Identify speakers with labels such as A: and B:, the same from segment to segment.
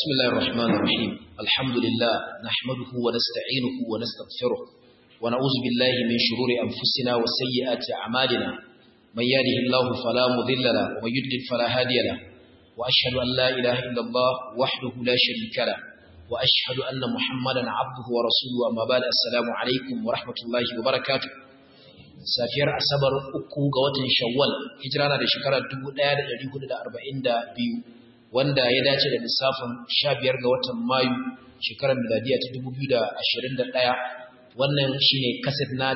A: بسم الله الرحمن الرحيم الحمد لله نحمده ونستعينه ونستغفره ونعوذ بالله من شرور أنفسنا وسيئات أعمالنا من يهده الله فلا مضل له ومن يضلل فلا هادي له وأشهد أن لا إله إلا الله وحده لا شريك له وأشهد أن محمدا عبده ورسوله أما بعد السلام عليكم ورحمة الله وبركاته safiyar asabar uku ga watan shawwal hijira na da shekarar 1442 wanda ya dace da lissafin 15 ga watan mayu shekarar miladiya ta 2021 wannan shine kaset na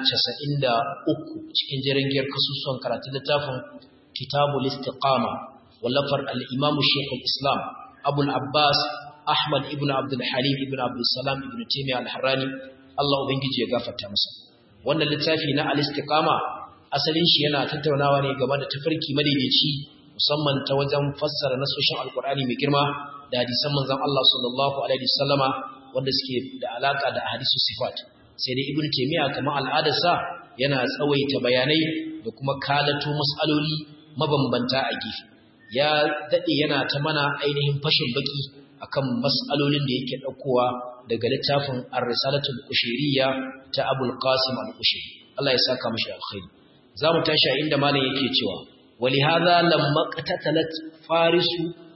A: 93 cikin jirgin kasusuwan karatun littafin kitabul istiqama wallafar al-imam shaykh al-islam abul abbas ahmad ibn abdul halim ibn abdul salam ibn taymiyyah al-harrani Allah ubangiji ya gafarta masa wannan littafi na al-istiqama asalin shi yana tattaunawa ne game da tafarki madaidaici musamman ta wajen fassara nasoshin alkur'ani mai girma da hadisan manzon Allah sallallahu alaihi wasallama wanda suke da alaka da hadisu sifat sai dai ibnu taymiya kamar al'adarsa yana tsawaita bayanai da kuma kalato mas'aloli mabambanta a gefe ya dade yana ta mana ainihin fashin baki akan mas'alolin da yake daukowa daga littafin ar-risalatul qushayriya ta abul qasim al-qushayri Allah ya saka mashi alkhairi zamu tashi inda malam yake cewa ولهذا لما قتتلت فارس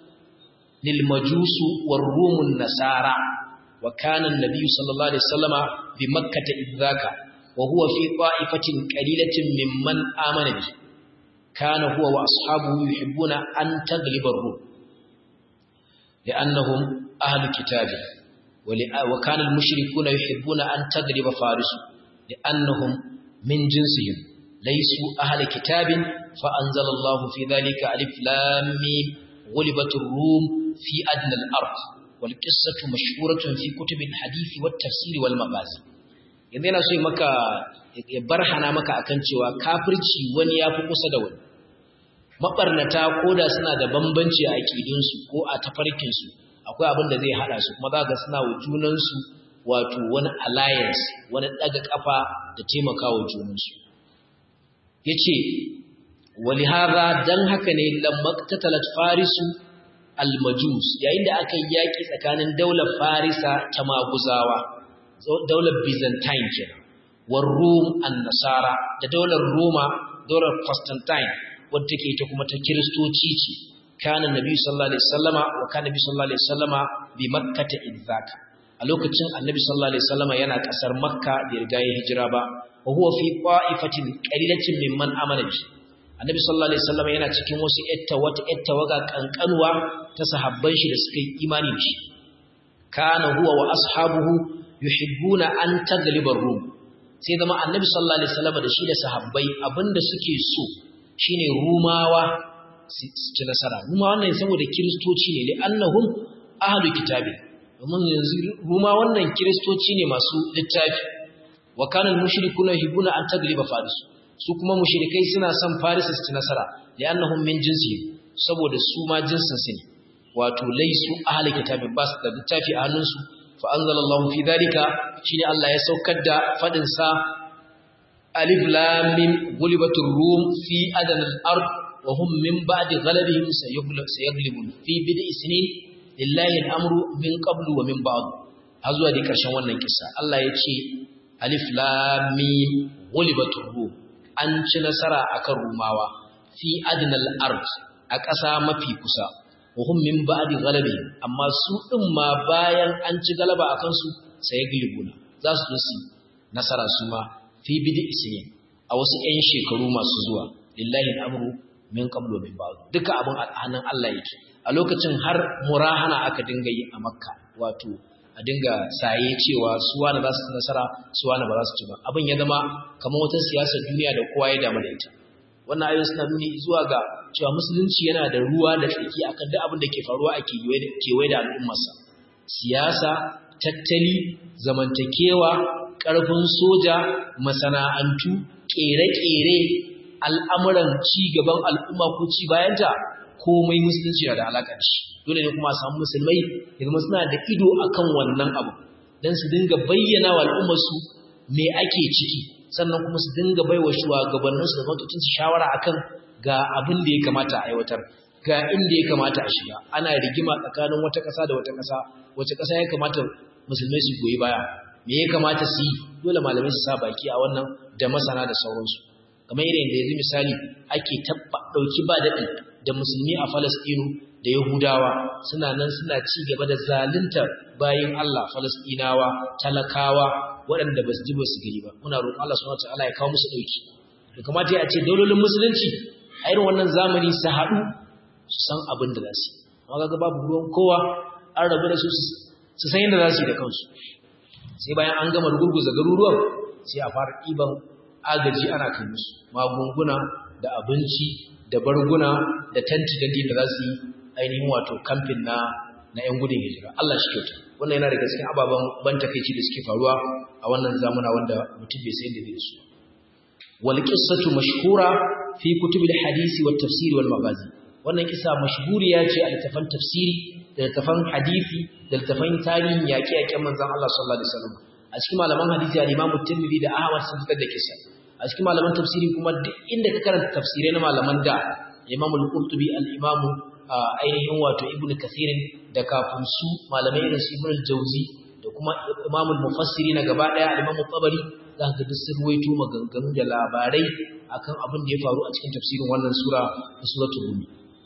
A: للمجوس والروم النصارى وكان النبي صلى الله عليه وسلم بمكة إذ ذاك وهو في طائفة قليلة ممن آمن به كان هو وأصحابه يحبون أن تغلب الروم لأنهم أهل كتاب وكان المشركون يحبون أن تغلب فارس لأنهم من جنسهم ليسوا أهل كتاب فأنزل الله في ذلك ألف لام ميم غلبت الروم في أدنى الأرض والقصة مشهورة في كتب الحديث والتفسير والمغازي yanzu yana so maka ya barhana maka akan cewa kafirci wani ya fi kusa da wani mabarnata ko da suna da bambanci a aƙidunsu ko a tafarkinsu akwai abin da zai haɗa su kuma za ga suna wa junansu wato wani alliance wani ɗaga ƙafa da taimaka wa junansu ya ce walihara don haka ne lammaktatalat farisu almajus yayin da aka yi yaƙi tsakanin daular farisa ta maguzawa daular byzantine kenan war rum an nasara da daular roma daular constantine wadda take ita kuma ta kiristoci ce kana nabi sallallahu alaihi wasallama wa kana nabi sallallahu alaihi wasallama bi makkata idzaka a lokacin annabi sallallahu alaihi wasallama yana kasar makka da riga ya hijira ba wa huwa fi qa'ifatin qalilatin mimman amana bi annabi sallallahu alaihi wasallam yana cikin wasu etta wata etta waga kankanwa ta sahabban shi da suka yi imani da shi kana huwa wa ashabuhu yuhibbuna an taglibar rum sai zama annabi sallallahu alaihi wasallam da shi da sahabbai abinda suke so shine rumawa su ci nasara ruma wannan saboda kiristoci ne li annahum ahlu kitabi domin yanzu ruma wannan kiristoci ne masu littafi wa kana al-mushrikuna yuhibbuna an tagliba faris su kuma mushrikai suna son faris su ci nasara li'annahum min jinsihim saboda su ma jinsin su ne wato laysu ahli kitabin bas da littafi a hannunsu fa anzalallahu fi dalika shine Allah ya saukar da fadin sa alif lam mim gulibatur rum fi adana al-ard wa hum min ba'di ghalabihim sayaglibun fi bid'i sinin lillahi al-amru min qablu wa min ba'd har zuwa da karshen wannan kissa Allah ya ce alif lam mim ghulibatur rum an ci nasara akan rumawa fi adnal ard a ƙasa mafi kusa wa hum min ba'di ghalabi amma su din ma bayan an ci galaba akan su sai gilibuna za su zo su nasara su ma fi bidi isnin a wasu 'yan shekaru masu zuwa lillahi al'amru min qablu min ba'd duka abin hannun Allah yake a lokacin har murahana aka dinga yi a makka wato a dinga saye cewa su wani za su nasara su wani ba za su ci ba abin ya zama kamar wata siyasar duniya da kowa ya damu da ita wannan ayoyin suna nuni zuwa ga cewa musulunci yana da ruwa da tsaki akan duk abin da ke faruwa a kewaye da al'ummarsa siyasa tattali zamantakewa ƙarfin soja masana'antu ƙere-ƙere al'amuran ci gaban al'umma ko ci bayanta komai musulunci na da alaƙa da shi dole ne kuma a samu musulmai ya zama suna da ido akan wannan abu don su dinga bayyana wa al'ummarsu me ake ciki sannan kuma su dinga baiwa shugabanninsu da matutunsu shawara akan ga abin da ya kamata a aiwatar ga inda ya kamata a shiga ana rigima tsakanin wata ƙasa da wata ƙasa wace ƙasa ya kamata musulmai su goyi baya me ya kamata su yi dole malamai su sa baki a wannan da masana da sauransu kamar irin da yanzu misali ake tabba dauki ba daɗi da musulmi a Falastinu da Yahudawa suna nan suna ci gaba da zaluntar bayin Allah Falastinawa talakawa waɗanda ba su ji ba su gani ba muna roƙon Allah subhanahu wataala ya kawo musu dauki da kamata ya ce daulolin musulunci a irin wannan zamani su haɗu su san abin da za su yi amma ga babu ruwan kowa an rabu da su su san yadda za su yi da kansu sai bayan an gama gurguza garuruwan sai a fara ɗiban agaji ana kai musu magunguna da abinci da barguna da tanti da da za su yi ainihin wato kamfin na na ‘yan gudun hijira Allah shi kyauta wannan yana daga cikin ababen ban takaici da suke faruwa a wannan zamuna wanda mutum bai sai da zai su wal qissatu mashhura fi kutubil hadisi wat tafsiri wal magazi wannan kisa mashhuriya ce a littafan tafsiri da littafan hadisi da littafan tarihin yaƙe-yaƙen manzon Allah sallallahu alaihi wasallam a cikin malaman hadisi al-Imam Tirmidhi da Ahmad sun fitar da kisa a cikin malaman tafsiri kuma duk inda ka karanta tafsirai na malaman da Imam al-Qurtubi al-Imam ainihin wato Ibn Kathir da kafin su malamai irin su Ibn al-Jawzi da kuma Imam al-Mufassiri na gaba daya al-Imam Tabari za ka duk sun ruwaito maganganu da labarai akan abin da ya faru a cikin tafsirin wannan sura ta suratul Rum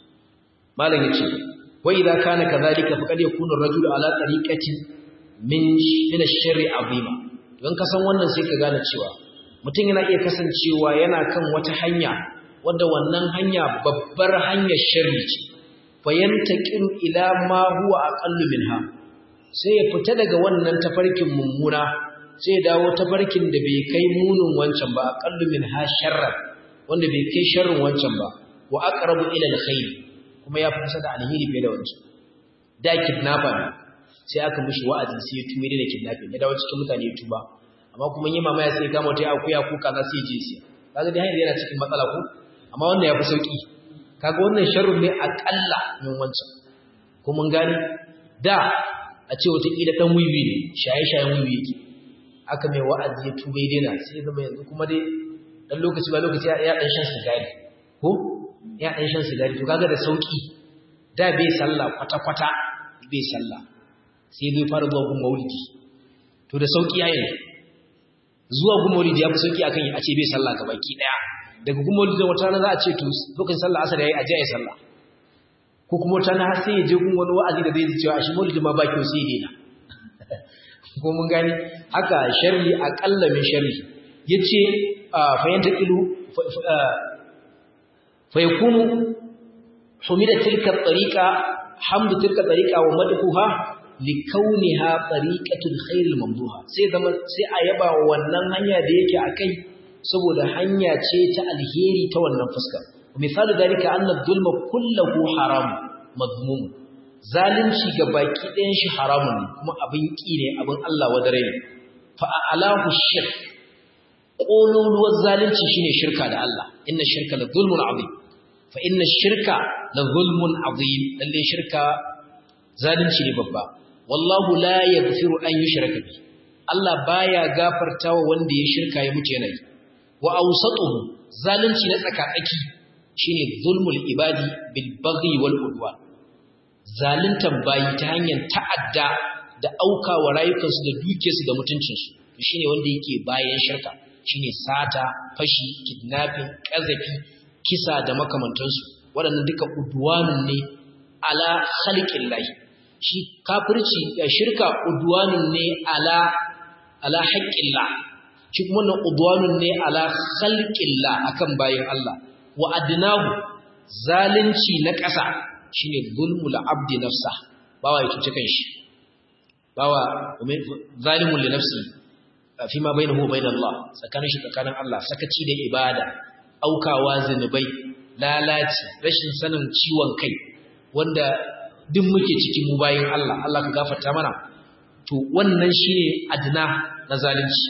A: malam yace wa idza kana kadhalika faqad yakunu ar-rajulu ala tariqati min min ash-sharri azima don ka san wannan sai ka gane cewa mutum yana iya kasancewa yana kan wata hanya wadda wannan hanya babbar hanyar sharri ce fayantaqin ila ma huwa aqallu minha sai ya fita daga wannan tafarkin mummuna sai ya dawo tafarkin da bai kai munin wancan ba aqallu minha sharra wanda bai kai sharrin wancan ba wa aqrabu ila alkhair kuma ya fi kusa da alheri fiye da wancan da kidnapper ne sai aka mishi wa'azi sai ya tume da kidnapping ya dawo cikin mutane ya tuba amma kuma yi mamaya sai kama ta akuya ko kaza sai je sai kaga dai hanyar yana cikin matsala ko amma wannan yafi sauki kaga wannan sharrun ne akalla min wancan ko mun gani da a ce wata kila dan wiwi ne shaye shayen wiwi yake aka mai wa'azi ya tuba ya daina sai zama yanzu kuma dai dan lokaci ba lokaci ya dan shan sigari ko ya dan shan sigari to kaga da sauki da bai sallah kwata kwata bai sallah sai zai fara zuwa gun maulidi to da sauki yayin zuwa gun maulidi ya fi sauki akan a ce bai sallah baki daya daga gun maulidi wata rana za a ce to lokacin sallah asar yayi a je ayi sallah ko kuma wata rana har sai ya je gun wani wa'azi da zai cewa a shi maulidi ma ba kyau sai ya daina ko mun gani haka sharri aqalla min sharri yace fa yantaqilu fa yakunu humida tilka tariqa hamdu tilka tariqa wa madhuha likauniha tariqatul khairil mamduha sai zama sai a yaba wannan hanya da yake akai saboda hanya ce ta alheri ta wannan fuskar misalu dalika anna dhulma kulluhu haram madmum zalunci ga baki ɗayan shi haramun ne kuma abin ƙi ne abin Allah wadare ne fa alahu shirk ƙololuwar zalunci shine shirka da Allah inna shirka la zulmun azim fa inna shirka la zulmun azim lalle shirka zalunci ne babba wallahu la yaghfiru an yushraka bi Allah baya gafartawa wanda ya shirka ya mutu yana yi wa awsatuhu zalunci na tsakatsaki shine zulmul ibadi bil baghi wal udwan zaluntan bayi ta hanyar ta'adda da aukawa rayukansu da dukiyarsu da mutuncinsu shine wanda yake bayan shirka shine sata fashi kidnapping kazafi kisa da makamantansu waɗannan duka udwanun ne ala khalqillahi shi kafirci da shirka udwanun ne ala ala haqqillah shi kuma wannan udwanun ne ala khalqillah akan bayin Allah wa adnahu zalunci na ƙasa shine zulmul abdi nafsa bawa ya cuce kanshi bawa zalimun li nafsi fi ma bainahu wa bain Allah tsakanin shi tsakanin Allah sakaci da ibada aukawa zinubai lalaci rashin sanin ciwon kai wanda duk muke cikin mu bayin Allah Allah ka gafarta mana to wannan shine adna na zalunci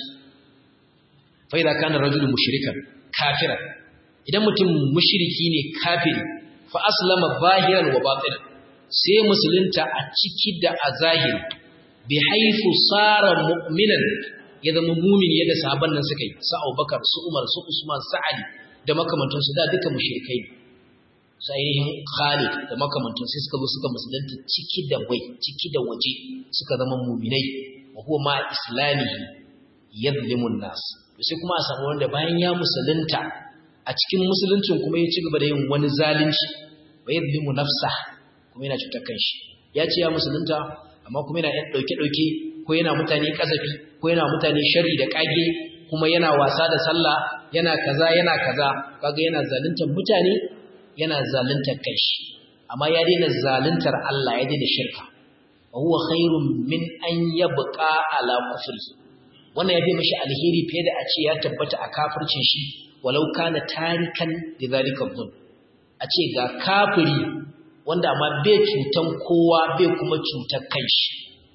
A: fa idza kana rajulun mushrikan kafiran idan mutum mushriki ne kafiri fa aslama zahiran wa batinan sai musulunta a ciki da a zahiri bi haifu sara mu'minan ya zama mumin yadda sahabban nan suka yi su Abubakar su Umar su Usman su Ali da makamantansu da duka mushrikai su ainihin Khalid da makamantan sai suka zo suka musulunta ciki da bai ciki da waje suka zama muminai wa huwa ma islamihi yadlimun nas sai kuma a samu wanda bayan ya musulunta a cikin musuluncin kuma ya ci gaba da yin wani zalunci wa yadlimu nafsa kuma yana cutar kanshi ya ce ya musulunta amma kuma yana yan dauke dauke ko yana mutane kazafi ko yana mutane sharri da kage kuma yana wasa da sallah yana kaza yana kaza kaga yana zaluntar mutane yana zaluntar kanshi amma ya daina zaluntar Allah ya daina shirka wa huwa khairun min an yabqa ala kufri wannan ya fi mishi alheri fiye da a ce ya tabbata a kafircin shi walau kana tarikan da zalika dhul a ce ga kafiri wanda amma bai cutan kowa bai kuma cutar kanshi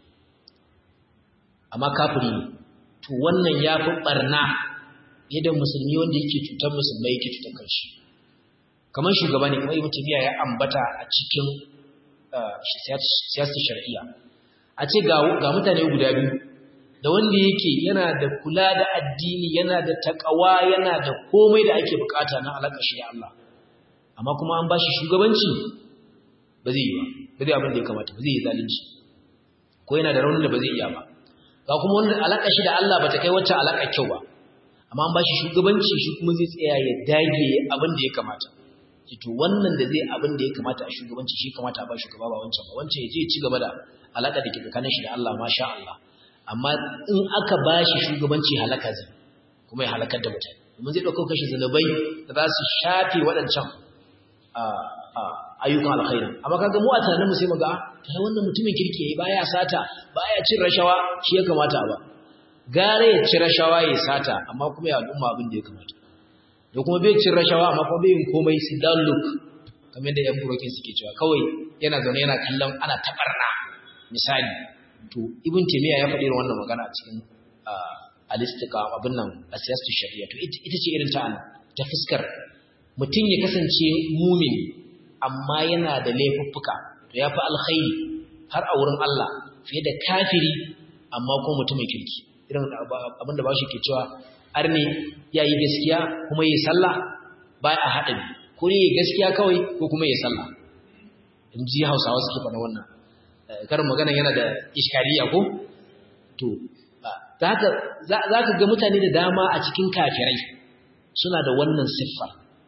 A: amma kafiri ne to wannan ya fi ɓarna yadda musulmi wanda yake cutar musulmai yake cutar kanshi kamar shugaba ne kuma ibn tabiya ya ambata a cikin siyasar shari'a a ce ga mutane guda biyu da wanda yake yana da kula da addini yana da takawa yana da komai da ake bukata na alaƙa shi da Allah amma kuma an bashi shugabanci ba zai yi ba ba zai abin da ya kamata ba zai yi zalunci ko yana da raunin da ba zai iya ba ga kuma wanda alaƙa shi da Allah ba ta kai wacce alaƙa kyau ba amma an bashi shugabanci shi kuma zai tsaya ya dage abin da ya kamata to wannan da zai abin da ya kamata a shugabanci shi kamata a ba shugaba ba wancan ba wancan ya je ci gaba da alaƙa da ke tsakanin shi da Allah masha Allah amma in aka ba shi shugabanci halaka zai kuma ya halakar da mutane domin zai ɗauko kashi zanubai da za su shafe waɗancan ayyukan alkhairi amma kaga mu a tunanin mu sai mu ga ta wannan mutumin kirki yayi baya sata baya cin rashawa shi ya kamata ba gare ya ci rashawa ya sata amma kuma ya al'umma abin da ya kamata da kuma bai cin rashawa amma kuma bai yin komai su dan look kamar da yan burokin suke cewa kawai yana zaune yana kallon ana tabarna misali to ibn taymiya ya faɗi wannan magana a cikin alistika abin nan a siyasar shari'a to ita ce irin ta ta fuskar mutum ya kasance mumin amma yana da laifuffuka to ya fi alkhairi har a wurin Allah fiye da kafiri amma kuma mutumin kirki irin abin da ba shi ke cewa arne ya yi gaskiya kuma yi sallah ba a haɗa ko ne gaskiya kawai ko kuma yi sallah in ji hausawa suke faɗa wannan karin magana yana da iskariya ko to za ka ga mutane da dama a cikin kafirai suna da wannan siffa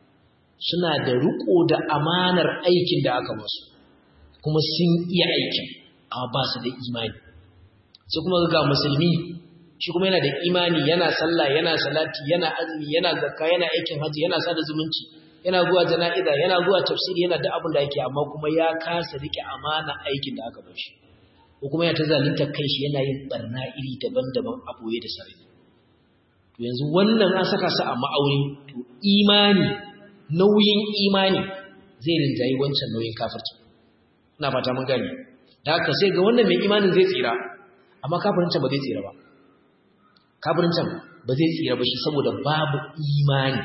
A: suna da riko da amanar aikin da aka masu kuma sun iya aikin amma ba su da imani sai kuma ga musulmi shi kuma yana da imani yana sallah yana salati yana azumi yana zakka yana aikin haji yana sada zumunci yana zuwa jana'iza yana zuwa tafsiri yana da abin da yake amma kuma ya kasa rike amana aikin da aka bar shi ko kuma ya ta zalunta kai shi yana yin barna iri daban-daban a boye da sarari to yanzu wannan an saka su a ma'auni to imani nauyin imani zai rinjayi wancan nauyin kafirci ina fata mun gane da haka sai ga wannan mai imanin zai tsira amma kafirin ba zai tsira ba kafirin ba zai tsira ba shi saboda babu imani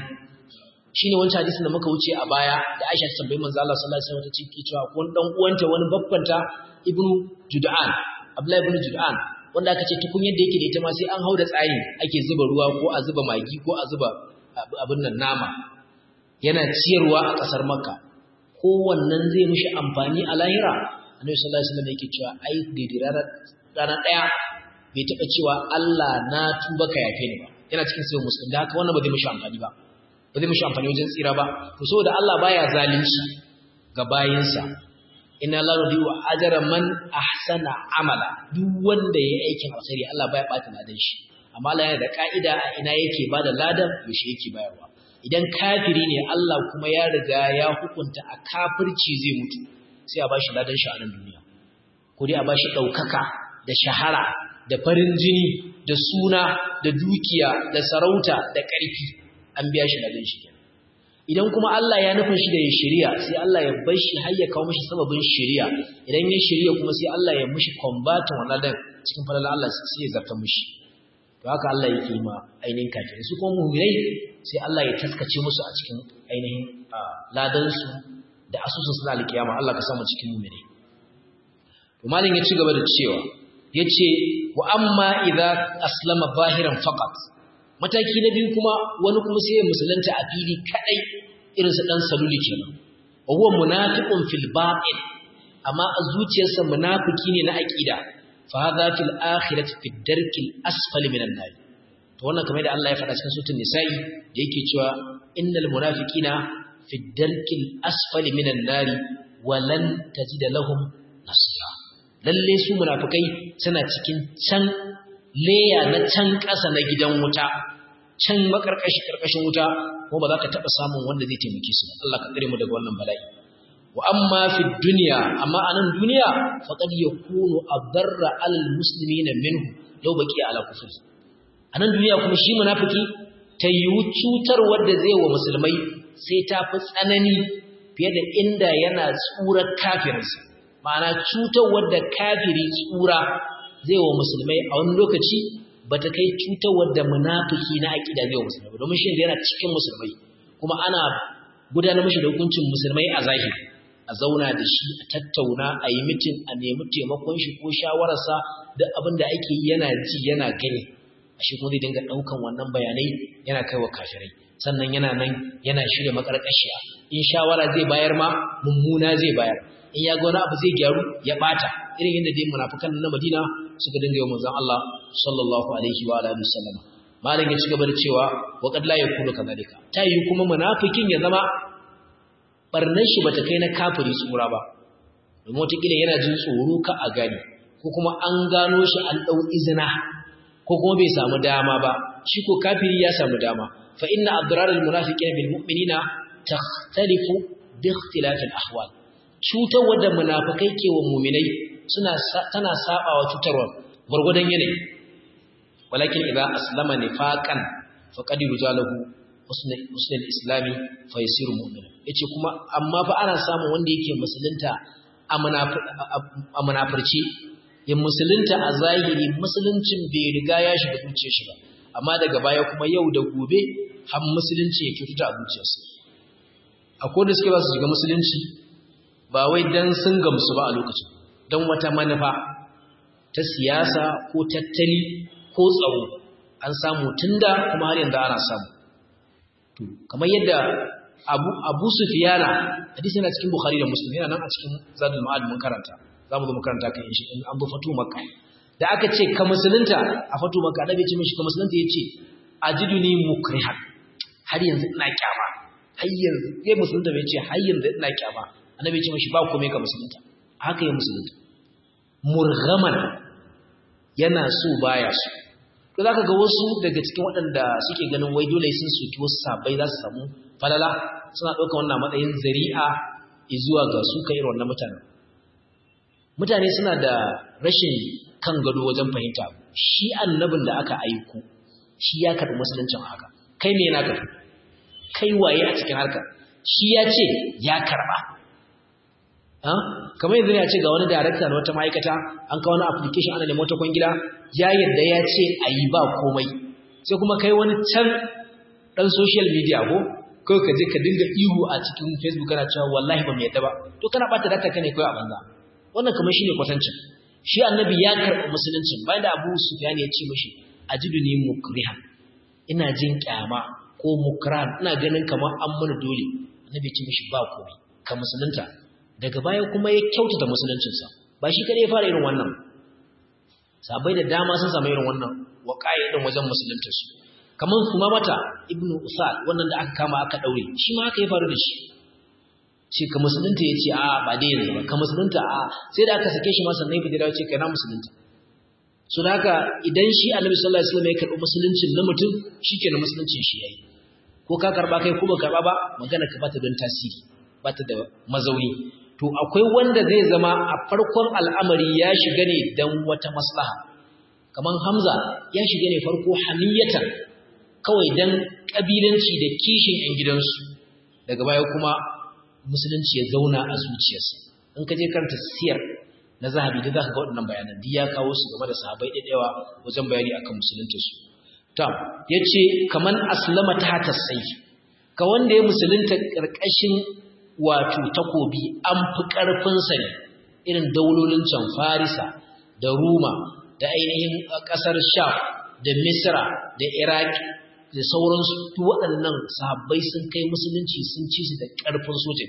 A: shine wancan hadisin da muka wuce a baya da Aisha ta tambayi manzo Allah sallallahu alaihi wasallam ta ce cewa ko dan uwanta wani babbanta Ibnu Jud'an Abdullah ibn Jud'an wanda aka ce tukun yadda yake da ita ma sai an hauda tsayi ake zuba ruwa ko a zuba magi ko a zuba abin nan nama yana ciyarwa a kasar Makka ko wannan zai mishi amfani a lahira Annabi sallallahu alaihi wasallam yake cewa ai daidai rana daya bai taba cewa Allah na tuba ka yafe ni ba yana cikin sai musulmi da haka wannan ba zai mishi amfani ba ba zai mishi amfani wajen tsira ba to saboda Allah baya zalunci ga bayinsa inna la nudiyu ajra man ahsana amala duk wanda yayi aikin alkhairi Allah baya bata ladan shi amma Allah yana da kaida a ina yake bada ladan yaushe yake bayarwa idan kafiri ne Allah kuma ya riga ya hukunta a kafirci zai mutu sai a bashi ladan shi a nan duniya ko dai a bashi daukaka da shahara da farin jini da suna da dukiya da sarauta da ƙarfi an biya shi ladan shi idan kuma Allah ya nufin shi da ya shari'a sai Allah ya bar shi har ya kawo mishi sababin shari'a idan ya shari'a kuma sai Allah ya mishi combatin wannan dan cikin falalar Allah sai ya zarta mishi to haka Allah yake ma ainihin kafirai su kuma mu'minai sai Allah ya taskace musu a cikin ainihin ladan su da asusun suna alkiyama Allah ka samu cikin mu'minai to malin ya ci gaba da cewa yace wa amma idza aslama zahiran faqat mataki na biyu kuma wani kuma sai ya musulunta a fili kadai irin su dan saluli kenan wa huwa munafiqun fil batin amma a zuciyarsa munafiki ne na aqida fa hadha fil akhirati fi darkil asfali minan nar to wannan kamar da Allah ya faɗa cikin suratul nisa'i da yake cewa innal munafiqina fi darkil asfali minan nar wa lan tajida lahum nasira lalle su munafikai suna cikin can leya na can ƙasa na gidan wuta can makarkashi karkashin wuta ko ba za ka taɓa samun wanda zai taimake su Allah ka tsare mu daga wannan bala'i wa amma fi dunya amma anan duniya faqad yakunu adarra alal muslimina minhu law baqi ala kufri anan duniya kuma shi munafiki ta yiwu cutar wanda zai wa musulmai sai ta fi tsanani fiye da inda yana tsurar kafirinsa ma'ana cutar wadda kafiri tsura zai wa musulmai a wani lokaci ba ta kai cutar wadda munafiki na aƙida zai wa musulmai domin shi yana cikin musulmai kuma ana gudanar mashi da hukuncin musulmai a zahiri a zauna da shi a tattauna a yi mitin a nemi taimakon shi ko shawararsa da abin da ake yi yana ji yana gani a shi kuma zai dinga ɗaukan wannan bayanai yana kai wa kafirai sannan yana nan yana shirya makarƙashiya in shawara zai bayar ma mummuna zai bayar in ya ga wani abu zai gyaru ya bata irin yadda dai munafikan na Madina suka dinga yi manzon Allah sallallahu alaihi wa alihi wasallam malam ya ci gaba da cewa wa qad la yakunu kadhalika ta yi kuma munafikin ya zama barnan shi bata kai na kafiri tsura ba domin wata kila yana jin tsoro ka a gani ko kuma an gano shi an dau izina ko kuma bai samu dama ba shi ko kafiri ya samu dama fa inna adrar al munafiqina bil mu'minina takhtalifu bi ikhtilaf al ahwal cutar wadda munafikai ke wa muminai suna tana sabawa cutarwa gurgudan yanayi walakin idza aslama nifaqan faqad yujalahu husnul islami fa yasiru mu'mina yace kuma amma fa ana samun wanda yake musulunta a munafirci ya musulunta a zahiri musuluncin bai riga ya shiga zuciyar shi ba amma daga baya kuma yau da gobe har musulunci ya kyautata a zuciyarsa akwai da suke ba su shiga musulunci ba wai dan sun gamsu ba a lokacin don wata manufa ta siyasa ko tattali ko tsaro an samu tunda kuma har yanzu ana samu to kamar yadda Abu Abu Sufyana hadisi yana cikin Bukhari da Muslim yana nan a cikin Zadul Ma'ad mun karanta zamu zo mu karanta kan shi in an bu fatu Makka da aka ce ka musulunta a fatu Makka da bai ce mishi ka musulunta yace ajiduni mukrihan har yanzu ina kyama har yanzu sai musulunta bai ce har yanzu ina kyama annabi ce mashi ba komai ka musulunta haka ya musulunta murghaman yana so baya so to zaka ga wasu daga cikin waɗanda suke ganin wai dole sun soki wasu sabai za su samu falala suna ɗauka wannan matsayin zari'a zuwa ga su kai irin wannan mutanen mutane suna da rashin kan gado wajen fahimta shi annabin da aka aiko shi ya karɓi musuluncin haka kai me yana karɓi kai waye a cikin harkar shi ya ce ya karɓa kamar yanzu ya ce ga wani darakta na wata ma'aikata an kawo wani application ana neman wata kwangila ya yadda ya ce a yi ba komai sai kuma kai wani can ɗan social media ko kawai ka je ka dinga ihu a cikin facebook kana cewa wallahi ba mu yadda ba to kana ɓata data ka ne kawai a banza wannan kamar shi ne kwatancin shi annabi ya karɓi musuluncin bayan da abu sufyan ya ce mashi ajidu ni mukrihan ina jin kyama ko mukran ina ganin kamar an mana dole annabi ya ce mashi ba komai ka musulunta daga baya kuma ya kyautata musuluncinsa ba shi kadai ya fara irin wannan sabai da dama sun samu irin wannan waƙaye din wajen musuluntarsu kamar kuma mata ibnu usal wannan da aka kama aka daure shi ma haka ya faru da shi ce ka musulunta ya ce a ba dai yanzu ba ka musulunta a sai da aka sake shi ma sannan ya dawo ce kai na musulunta so da haka idan shi annabi sallallahu alaihi wasallam ya karɓi musuluncin na mutum shikenan musuluncin shi yayi ko ka karba kai ko ba karba ba magana ka bata don tasiri bata da mazauni to akwai wanda zai zama a farkon al'amari ya shiga ne don wata maslaha kamar hamza ya shiga ne farko hamiyatan kawai don ƙabilanci da kishin ‘yan gidansu daga baya kuma musulunci ya zauna a zuciyarsa in ka je karanta siyar na zahabi da za ka ga waɗannan bayanan duk ya kawo su game da sahabai ɗaiɗaiwa wajen bayani akan musuluntarsu ta ya ce kamar aslama ta hata sai ka wanda ya musulunta ƙarƙashin wato takobi an fi ƙarfinsa ne irin daulolin can farisa da ruma da ainihin ƙasar sham da misra da iraki da sauransu waɗannan sahabbai sun kai musulunci sun ci su da ƙarfin soja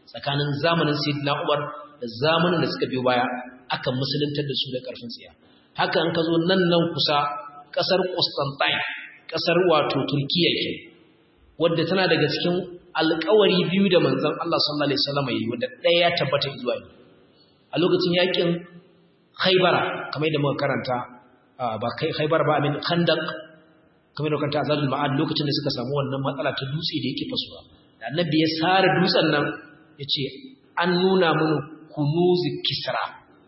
A: tsakanin zamanin sayyidina Umar da zamanin da suka biyo baya aka musuluntar da su da karfin tsiya haka an ka zo nan nan kusa kasar Constantine kasar wato Turkiya ke wadda tana daga cikin alƙawari biyu da manzon Allah sallallahu alaihi wasallam yi wanda ɗaya ya tabbata zuwa ne a lokacin yakin Khaybara kamar da muka karanta ba kai Khaybar ba amin Khandaq kamar da karanta Azabul Ma'ad lokacin da suka samu wannan matsala ta dutse da yake fasuwa da annabi ya sare dutsen nan yace an nuna mun kunuz kisra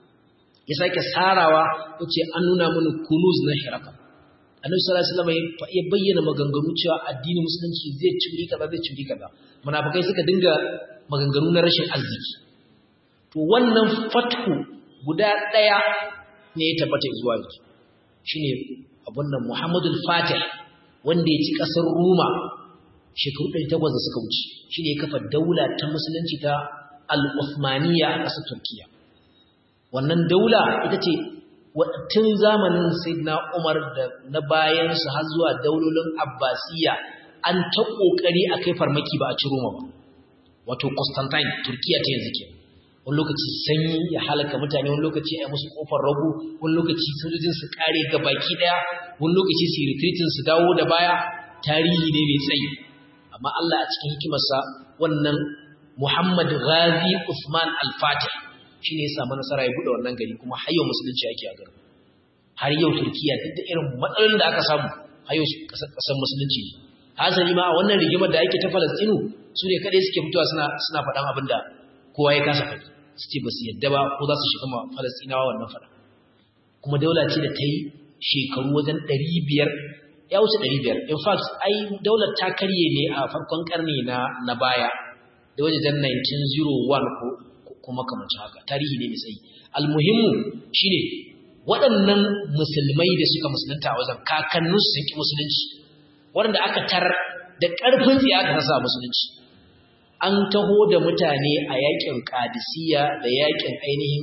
A: ya sake sarawa yace an nuna mun kunuz na hiraka annabi sallallahu alaihi wasallam ya bayyana maganganu cewa addinin musulunci zai curi kaza zai curi kaza munafikai suka dinga maganganu na rashin arziki to wannan fathu guda daya ne ya tabbata zuwa yanzu shine abun nan Muhammadul Fatih wanda ya ci kasar Roma shekaru 800 da suka wuce shine ya kafa daula ta musulunci ta Al-Uthmaniyya a ƙasar Turkiya wannan daula ita ce tun zamanin Sayyidina Umar da na bayan su har zuwa daulolin Abbasiyya an ta kokari akai farmaki ba a ci Roma ba wato Constantine Turkiya ta yanzu ke wani lokaci sanyi ya halaka mutane wani lokaci a musu kofar rago wani lokaci sojojin su kare ga baki daya wani lokaci su retreating su dawo da baya tarihi ne mai tsayi amma Allah a cikin hikimarsa wannan Muhammad Ghazi Usman Al-Fatih shine ya samu nasara ya bude wannan gari kuma har yau musulunci yake a garin har yau Turkiya duk da irin matsalolin da aka samu har yau kasar musulunci ne hasali ma a wannan rigimar da ake ta Falastinu su ne kadai suke fitowa suna suna faɗan abin da kowa ya kasa faɗi su ce ba su yadda ba ko za su shiga ma Falastinawa wannan faɗa kuma daula ce da ta yi shekaru wajen ɗari biyar ya wuce ɗari biyar in fact ai daular ta karye ne a farkon ƙarni na na baya da wajen 1901 ko kuma kamar haka tarihi ne mai tsayi almuhimmu shine waɗannan musulmai da suka musulunta a wajen kakanninsu sun ki musulunci waɗanda aka tar da ƙarfin tsiya aka rasa musulunci an taho da mutane a yakin kadisiya da yakin ainihin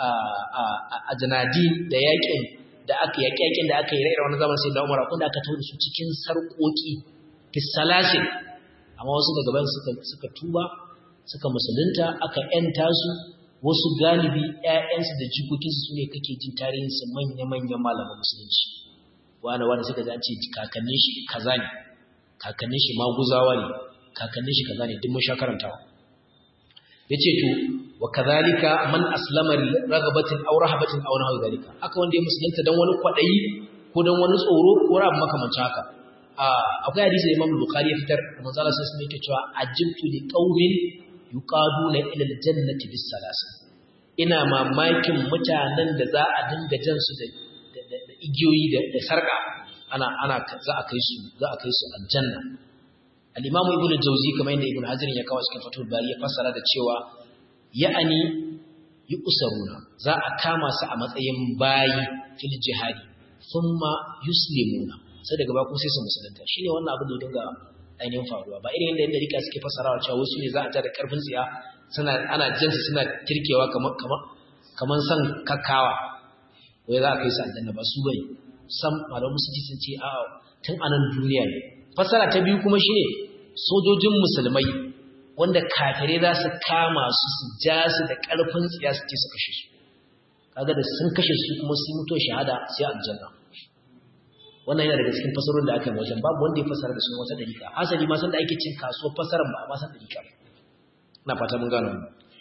A: a janadin da yakin da aka yaki yakin da aka yi rairar wani zaman sai da umar akwai da aka taho da su cikin sarƙoƙi fisalasin amma wasu daga bayan suka tuba suka musulunta aka yanta su wasu galibi ƴaƴansu da jikokinsu su ne kake jin tarihinsu manya-manyan malaman musulunci wani wani suka ji an ce kakannin shi kaza ne kakannin shi maguzawa ne kakannin shi kaza ne duk mun sha karantawa yace to wa kadhalika man aslama li raghabatin aw rahabatin aw nahwa dhalika haka wanda ya musulunta dan wani kwadayi ko dan wani tsoro ko rabu makamancin haka akwai hadisi Imam Bukhari ya fitar manzo Allah sallallahu alaihi cewa ajibtu li qaumin yuqaduna ila aljannati bis salas ina mamakin mutanen da za a dinga jan su da igiyoyi da sarka ana ana za a kai su za a kai su aljanna al-Imam Ibn Jawzi kamar yadda Ibn Hajar ya kawo cikin Fathul Bari ya fassara da cewa ya'ani yu'saruna za a kama su a matsayin bayi fil jihadi thumma yuslimuna sai daga ba kuma sai su musulunta shine wannan abin da ya dinga ainihin faruwa ba irin yadda rika suke fassarawa cewa wasu ne za a tada karfin tsiya suna ana jin su suna tirkewa kamar kamar kamar san kakkawa wai za a kai su aljanna ba su bane sam malamu musulunci sun ce a tun anan duniya ne fassara ta biyu kuma shine sojojin musulmai wanda kafire za su kama su su ja su da karfin tsiya su ce su kashe su kaga da sun kashe su kuma sun mutu shahada sai aljanna wannan yana daga cikin fasarorin da aka yi wajen babu wanda ya fasara da sunan wata dalika hasali ma san da ake cin kasuwar fasaran ba a ma san dalika ba ina fata mun gano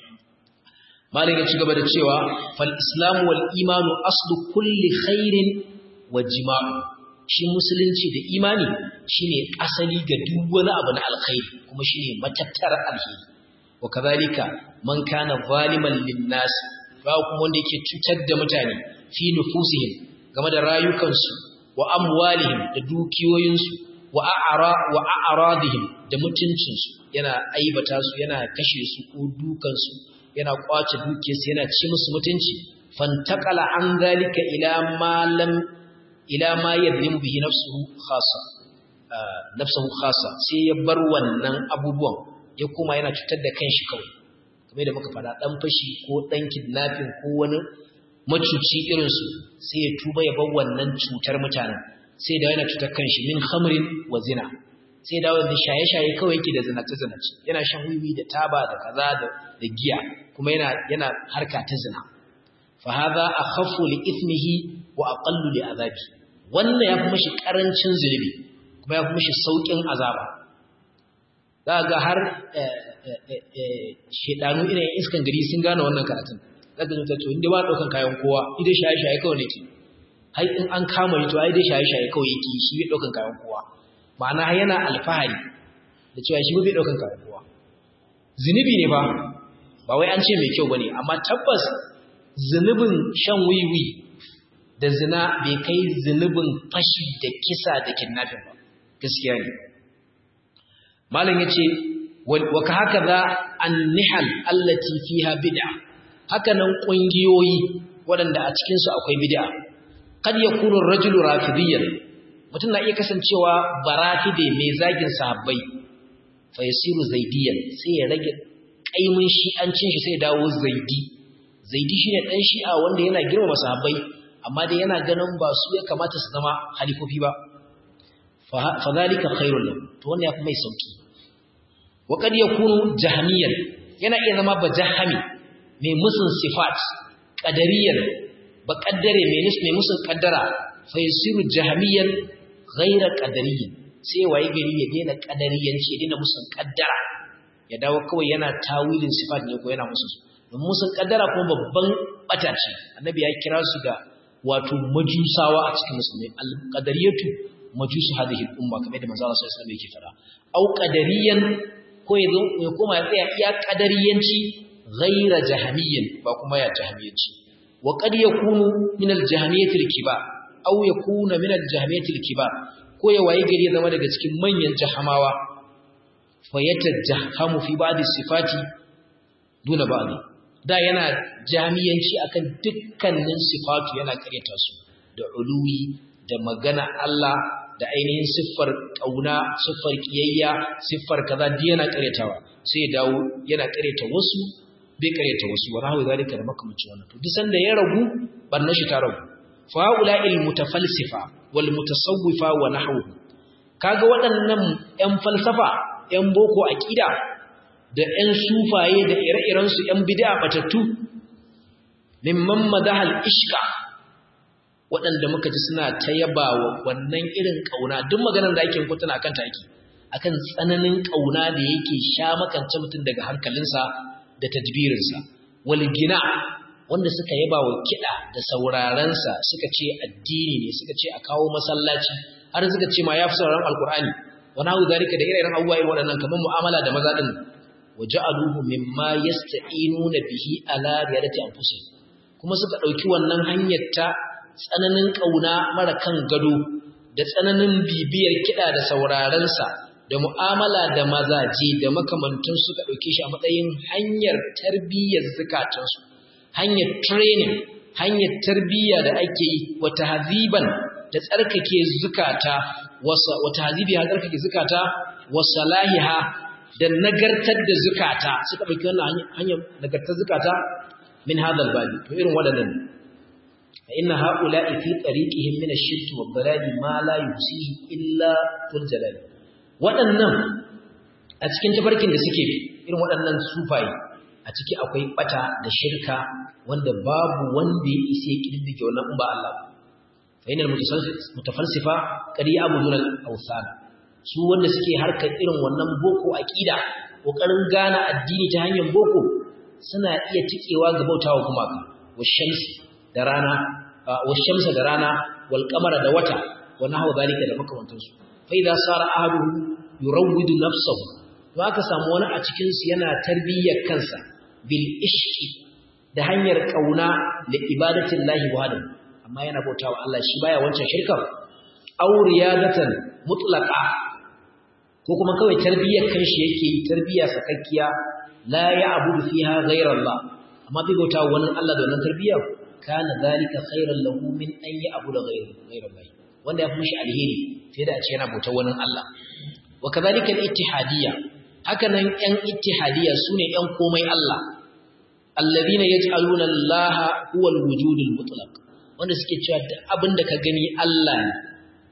A: malai ya ci gaba da cewa fal islamu wal imanu aslu kulli khairin wa jima'u shi musulunci da imani shine asali ga duk wani abu na alkhairi kuma shine matattar alheri wa kadhalika man kana zaliman lin nas ba kuma wanda yake cutar da mutane fi nufusihim game da rayukansu wa amwalihim da dukiyoyinsu wa a'ra wa a'radihim da mutuncinsu yana aibata su yana kashe su ko dukansu yana kwace dukiyarsu yana ci musu mutunci fantaqala an zalika ila ma lam ila ma yadlimu bihi nafsuhu khassa nafsuhu khassa sai ya bar wannan abubuwan ya kuma yana cutar da kanshi kawai kamar da muka faɗa dan fashi ko dan kidnapping ko wani macuci irinsu sai ya tuba ya bar wannan cutar mutanen sai da yana cutar kanshi min khamrin wa zina sai dawo da shaye-shaye kawai yake da zinace-zinace yana shan wiwi da taba da kaza da giya kuma yana yana harka ta zina fa hadha akhaffu li ithmihi wa aqallu li azabi wannan yafi mishi karancin zulubi kuma yafi mishi saukin azaba ga har shedanu irin iskan gari sun gane wannan karatun zaka zo ta to inda ba daukan kayan kowa idan shaye-shaye kawai nake har in an kama shi to ai dai shaye-shaye kawai yake shi bai daukan kayan kowa ma'ana yana alfahari da cewa shi bai daukan kayan kowa zinubi ne ba ba wai an ce mai kyau bane amma tabbas zinubin shan wiwi da zina bai kai zinubin fashi da kisa da kidnapping ba gaskiya ne malam yace wa ka haka za an-nihal allati fiha bid'a haka nan kungiyoyi waɗanda a cikin su akwai bid'a kad yakunu ar-rajulu rafidiyyan mutum na iya kasancewa barafide mai zagin sahabbai fa yasiru zaidiyan sai ya rage kaimin shi'ancin shi sai ya dawo zaidi zaidi shine dan shi'a wanda yana girmama sahabbai amma dai yana ganin ba su ya kamata su zama halifofi ba fa zalika khairul lahu to wannan yafi mai sauki wa kad yakunu jahmiyan yana iya zama bajahami mai musun sifat qadariyan ba kaddare mai nus mai musun kaddara fa yasiru jahmiyan ghaira qadariyyin sai waye gari ya daina qadariyanci ya daina musun kaddara ya dawo kawai yana tawilin sifat ne ko yana musun don musun kaddara kuma babban bata ce annabi ya kira su da wato majusawa a cikin musulmi al-qadariyatu majusu hadhihi al-umma kamar da manzo Allah sallallahu alaihi wasallam yake fara au qadariyan ko yazo ya koma ya tsaya iya qadariyanci ghaira jahamiyyin ba kuma ya jahamiyanci wa qad yakunu min al-jahamiyyati al-kibar aw yakuna min al-jahamiyyati al-kibar ko ya waye gari ya zama daga cikin manyan jahamawa fa yatajahhamu fi ba'd sifati duna ba'd da yana jami'anci akan dukkanin sifatu yana karyata su da uluwi da magana Allah da ainihin siffar kauna siffar kiyayya siffar kaza duk yana karyatawa sai ya dawo yana karyata wasu bai karyata wasu wa rahu zalika da makamancin wannan to duk sanda ya ragu barna shi ta ragu fa ula'il mutafalsifa wal mutasawwifa wa nahwu kaga waɗannan ƴan falsafa ƴan boko aqida da ƴan sufaye da ire-irensu ƴan bid'a batattu mimman madahal ishqa waɗanda muka ji suna ta yabawa wannan irin kauna duk maganar da ake kutuna akan ta ake akan tsananin kauna da yake sha makance mutum daga hankalinsa da tadbirinsa wal gina wanda suka yaba wa kiɗa da saurarensa suka ce addini ne suka ce a kawo masallaci har suka ce ma ya fi sauraron alkur'ani wani hau zarika da ire-iren abubuwa irin waɗannan kamar mu'amala da maza ɗin waja'aluhu mimma yasta'inuna bihi ala riyadati anfusihim kuma suka dauki wannan hanyar ta tsananin kauna mara kan gado da tsananin bibiyar kida da sauraron sa da mu'amala da mazaje da makamantun suka dauke shi a matsayin hanyar tarbiyyar zakatun su hanyar training hanyar tarbiyya da ake yi wa tahziban da tsarkake zukata wa tahzibi ha tsarkake zukata wa salahiha da nagartar da zukata suka ɗauki wannan hanyar nagartar zukata min hadal babi to irin waɗannan fa inna haula'i fi tariqihim min ash-shirk wa dalali ma la yusihi illa tul jalal waɗannan a cikin tafarkin da suke irin waɗannan sufaye a ciki akwai bata da shirka wanda babu wanda ya isa ya kididdige wannan ba Allah fa inal mutafalsifa qad ya'buduna al-awthan su wanda suke harkar irin wannan boko aqida kokarin gane addini ta hanyar boko suna iya tikewa ga bautawa gumaka washamsi da rana washamsa da rana wal qamara da wata wa nahwa zalika da makamantan su fa idza sara ahaduhu yurawwidu nafsahu to aka samu wani a cikin su yana tarbiyyar kansa bil ishqi da hanyar kauna da ibadatin lahi wahdahu amma yana bautawa Allah shi baya wancan shirkar aw riyadatan mutlaqa ko kuma kawai tarbiyyar kanshi yake yi tarbiyya sakakkiya la ya'budu fiha ghayra Allah amma bai bauta wani Allah da wannan tarbiyya kana zalika khairan lahu min an ya'budu ghayra ghayra Allah wanda ya fi mishi alheri sai da a ce yana bauta wani Allah wa kadhalika al-ittihadiyya haka nan ƴan ittihadiyya sune ƴan komai Allah alladhina yaj'aluna Allah huwa al-wujud al-mutlaq wanda suke cewa duk abin da ka gani Allah ne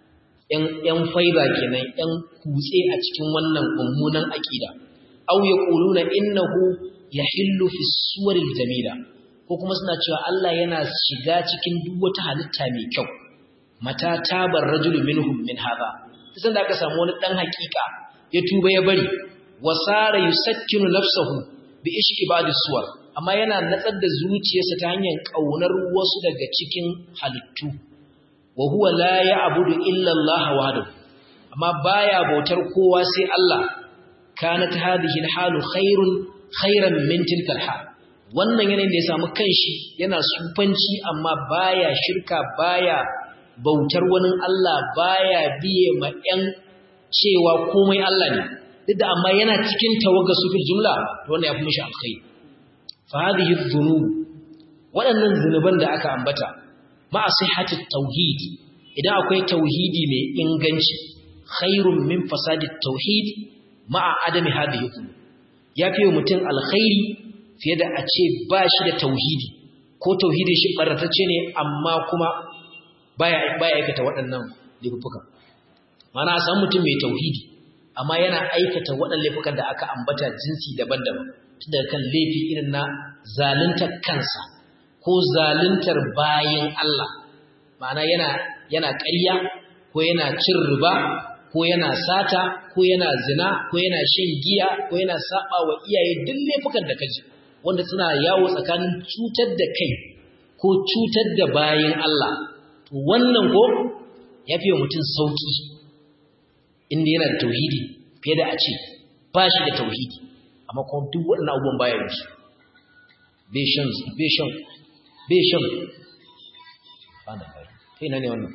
A: ‘yan faiba kenan ‘yan kutse a cikin wannan mummunan aƙida au ya ƙuluna innahu ya hillu fi suwaril jamila ko kuma suna cewa Allah yana shiga cikin duk wata halitta mai kyau mata tabar rajulu minhum min hada sai da aka samu wani dan hakika ya tuba ya bari wasara yusakkinu nafsahu bi ishqi ba'd suwar amma yana natsar da zuciyarsa ta hanyar kaunar wasu daga cikin halittu wa huwa la ya'budu illa Allah wahdahu amma baya bautar kowa sai Allah kanat hadhihi al-halu khairun khairan min tilka al-hal wannan yanayin da ya samu kanshi yana sufanci amma baya shirka baya bautar wani Allah baya biye ma ƴan cewa komai Allah ne duk da amma yana cikin tawaga sufil jumla to wannan yafi mishi alkhairi fa hadhihi dhunub waɗannan zunuban da aka ambata ma sihhatit tauhid idan akwai tauhidi mai inganci khairun min fasadit tauhid ma adami hadhihi dhunub yafi mutum alkhairi fiye da a ce ba shi da tauhidi ko tauhidin shi baratacce ne amma kuma baya baya aikata waɗannan laifuka mana a san mutum mai tauhidi amma yana aikata waɗannan laifukan da aka ambata jinsi daban-daban tun daga kan laifi irin na zaluntar kansa ko zaluntar bayan Allah ma'ana yana yana ƙarya ko yana cin riba ko yana sata ko yana zina ko yana shan giya ko yana saba wa iyaye duk laifukan da kaji wanda suna yawo tsakanin cutar da kai ko cutar da bayan Allah to wannan ko ya fiye mutum sauki inda yana da tauhidi fiye da a ce ba shi da tauhidi amma kuma duk waɗannan abubuwan bayan su bai shan bai shan bai shan bana bai kai na ne wannan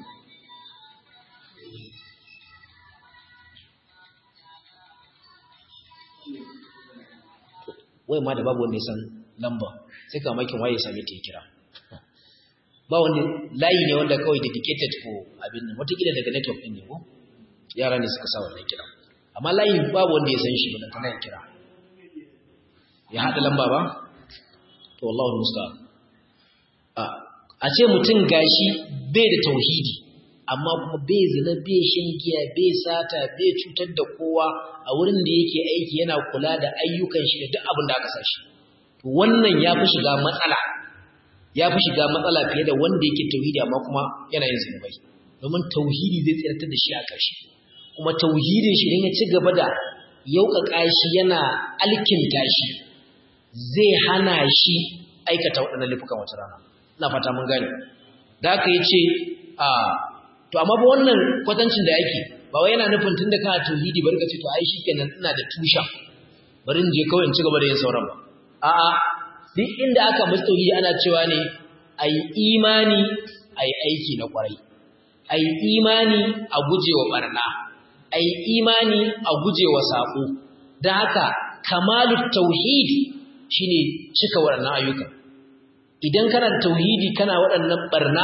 A: wai ma da babu wanda ya san lamba sai ka makin waye same ta kira ba wanda layi ne wanda kawai dedicated for abin nan wataƙila daga network ɗin ne ko yara ne suka sa wannan kira amma layi babu wanda ya san shi ba kana kira ya haɗa lamba ba to wallahu musta'an a ce mutum gashi bai da tauhidi amma kuma bai zina bai shan giya bai sata bai cutar da kowa a wurin da yake aiki yana kula da ayyukan shi da duk abin da aka sa shi wannan ya fi shiga matsala ya fi shiga matsala fiye da wanda yake tauhidi amma kuma yana yin zunubai domin tauhidi zai tsirtar da shi a ƙarshe kuma tauhidin shi ya ci gaba da yauƙaƙa shi yana alkinta shi zai hana shi aikata waɗannan laifukan wata rana ina fata mun gane da aka yi ce a to amma ba wannan kwatancin da yake ba wai yana nufin tunda kana tauhidi bari ka ce to ai shikenan ina da tushen bari in je kawai in ci gaba da yin sauran ba a'a duk inda aka musu tauhidi ana cewa ne ai imani ai aiki na kwarai ai imani a gujewa barna ai imani a gujewa sako dan haka kamalut tauhidi shine cika waɗannan ayyuka idan kana da tauhidi kana waɗannan barna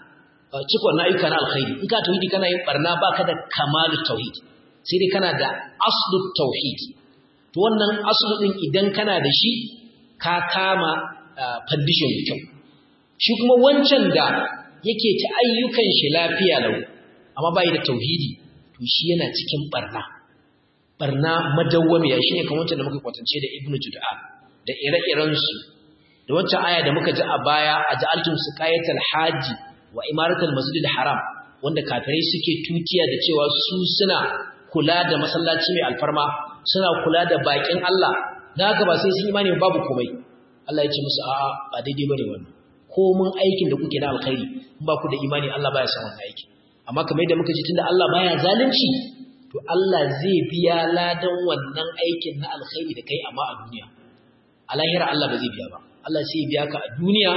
A: cika wannan ayyuka na alkhairi in ka tauhidi kana yin barna baka da kamalut tauhid sai dai kana da aslut tauhid to wannan aslu din idan kana da shi ka kama foundation da kyau shi kuma wancan da yake ta ayyukan shi lafiya lau amma bai da tauhidi to shi yana cikin barna barna madawwamiya shine kamar wancan da muka kwatance da ibnu jud'a da ire-iren su da wancan aya da muka ji a baya a ja'altum suqayatal haji wa imaratul masjidil haram wanda kafirai suke tutiya da cewa su suna kula da masallaci mai alfarma suna kula da bakin Allah dan haka ba sai su imani babu komai Allah ya ce musu a'a ba daidai bane wannan ko mun aikin da kuke na alkhairi in ba ku da imani Allah baya son wannan aiki amma kamar yadda muka ji tunda Allah baya zalunci to Allah zai biya ladan wannan aikin na alkhairi da kai amma a duniya a lahira Allah ba zai biya ba Allah sai ya biya ka a duniya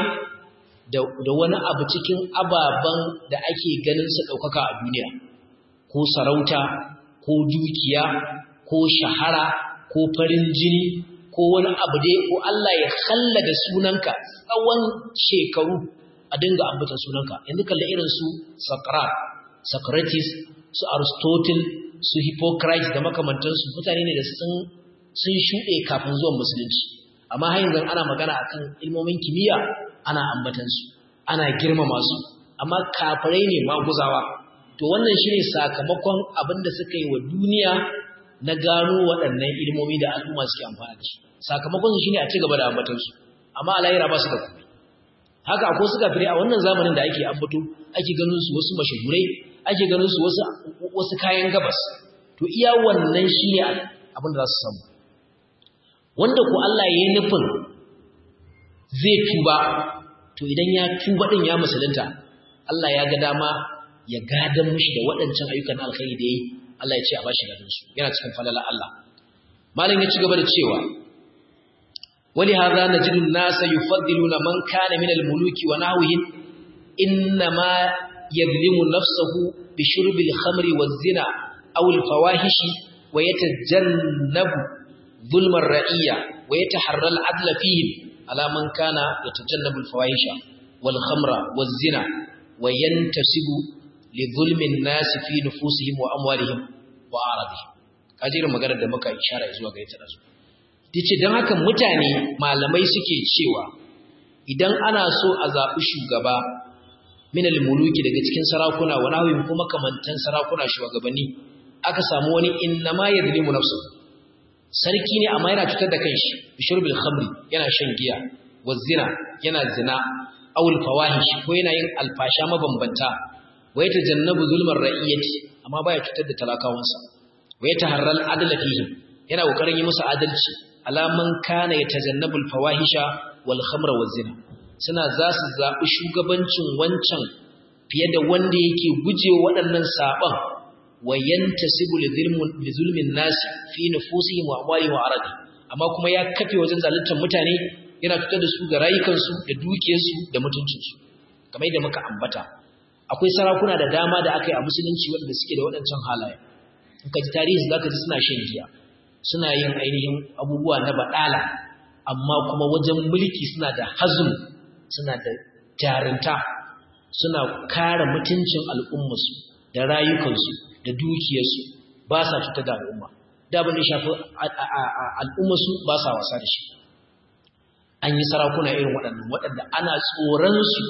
A: da wani abu cikin ababen da ake ganin su ɗaukaka a duniya ko sarauta ko dukiya ko shahara ko farin jini ko wani abu dai ko Allah ya da sunanka tsawon shekaru a dinga ambata sunanka yanzu kalla irin su Socrates Socrates su Aristotle su Hippocrates da makamantansu mutane ne da sun sun shuɗe kafin zuwan musulunci amma har yanzu ana magana akan ilmomin kimiyya ana ambatan su ana girmama su amma kafirai ne maguzawa to wannan shine sakamakon abin da suka yi wa duniya na gano waɗannan ilmomi da al'umma suke amfana da shi sakamakon su shine a ci gaba da ambaton su amma a lahira ba su da kuma haka akwai suka fire a wannan zamanin da ake ambato ake ganin su wasu mashahurai ake ganin su wasu wasu kayan gabas to iya wannan shine abin da za su samu wanda ko Allah ya yi nufin zai tuba to idan ya tuba din ya musulunta Allah ya ga dama ya gadan mishi da waɗancan ayyukan alkhairi da yayi Allah ya ce a bashi gadan su yana cikin falala Allah malam ya ci gaba da cewa wali hadha najidu an-nasa yufaddiluna man kana min al-muluki wa nahwihim innama yadlimu nafsahu bi shurbi al-khamri waz-zina aw al-fawahishi wa yatajannabu ظلم الرعية ويتحرى العدل فيهم على من كان يتجنب الفواحش والخمر والزنا وينتسب لظلم الناس في نفوسهم وأموالهم وأعراضهم kajirin maganar da muka ishara zuwa ga ita dazu dace dan haka mutane malamai suke cewa idan ana so a zabi shugaba min al-muluki daga cikin sarakuna wa nahwin kuma kamantan sarakuna shugabanni aka samu wani innama yadlimu nafsuhu sarki ne amma yana cutar da kanshi bishurbil khamri yana shan giya wazina yana zina awul fawahish ko yana yin alfasha mabambanta wa yatajannabu zulmar ra'iyati amma baya cutar da talakawansa wa yataharral adla fihi yana kokarin yi musu adalci alaman kana yatajannabul fawahisha wal khamra wazina suna za su zabi shugabancin wancan fiye da wanda yake gujewa waɗannan saban وينتسب لظلم الناس في نفوسهم واموالهم وعرضهم amma kuma ya kafe wajen zaluntar mutane yana fitar da su ga rayukansu da dukiyarsu da mutuncinsu kamar yadda muka ambata akwai sarakuna da dama da aka yi a musulunci waɗanda suke da waɗancan halaye in ka ji tarihi za ka ji suna shan giya suna yin ainihin abubuwa na baɗala amma kuma wajen mulki suna da hazum suna da jarinta suna kare mutuncin al'ummarsu da rayukansu da dukiyarsu ba sa cutar da al'umma da abin da shafi al'ummarsu ba sa wasa da shi an yi sarakuna irin waɗannan waɗanda ana tsoronsu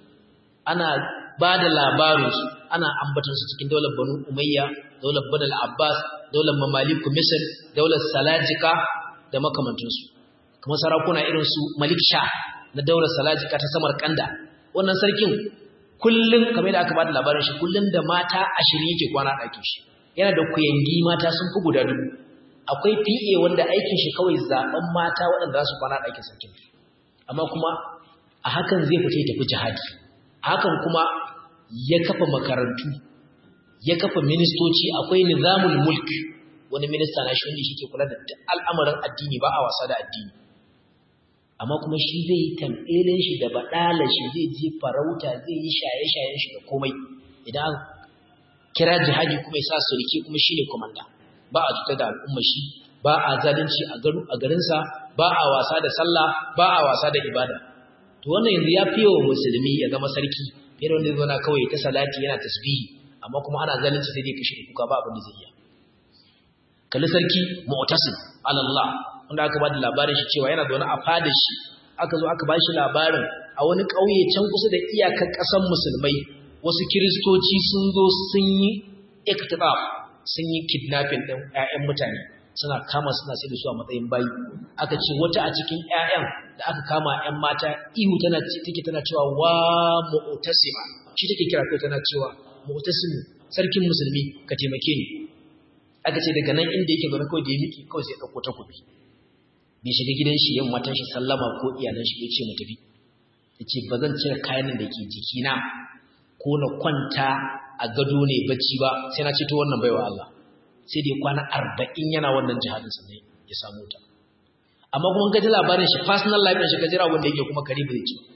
A: ana ba da labarinsu ana ambatansu cikin daular banu umayya daular banal abbas daular mamaliku misir daular salajika da makamantansu kuma sarakuna irin su malik sha na daular salajika ta samar kanda wannan sarkin kullum kamar da aka ba da labarin shi kullum da mata ashirin yake kwana ɗakin shi yana da kuyangi mata sun fi guda dubu akwai PA wanda aikin shi kawai zaben mata waɗanda za su kwana ɗakin sarkin amma kuma a hakan zai fita ya tafi jihadi a hakan kuma ya kafa makarantu ya kafa ministoci akwai nizamul mulk wani minista na shi wanda shi ke kula da al'amarin addini ba a wasa da addini amma kuma shi zai yi tamɓelin shi da baɗala shi zai je farauta zai yi shaye-shayen shi da komai idan kira jihadi kuma ya sa surike kuma shi ne komanda ba a cuta da al'umma shi ba a zalunci a garinsa ba a wasa da sallah ba a wasa da ibada to wannan yanzu ya fiye wa musulmi ya zama sarki fiye da wanda zai zauna kawai ta salati yana tasbihi amma kuma ana zalunci sai dai kashe kuka ba abin da zai iya kalli sarki mu'tasim alallah wanda aka ba da labarin shi cewa yana zaune a fada shi aka zo aka ba shi labarin a wani ƙauye can kusa da iyakar ƙasar musulmai wasu kiristoci sun zo sun yi iktidaf sun yi kidnapping ɗin ƴaƴan mutane suna kama suna sai da su a matsayin bayi aka ce wata a cikin ƴaƴan da aka kama ƴan mata ihu tana take tana cewa wa mu'tasima shi take kira kai tana cewa mu'tasim sarkin musulmi ka taimake ni aka ce daga nan inda yake zaune kawai da ya miki kawai sai ya ɗauko takobi bai shiga gidan shi yin matan shi sallama ko iyalan shi ya ce mu tafi ya ce ba zan cire kayan da ke jikina ko na kwanta a gado ne bacci ba sai na ceto wannan baiwa Allah sai da ya kwana arba'in yana wannan jihadin sannan ya samu ta amma kuma ka ji labarin shi personal life ɗin shi ka jira wanda yake kuma karibu da ci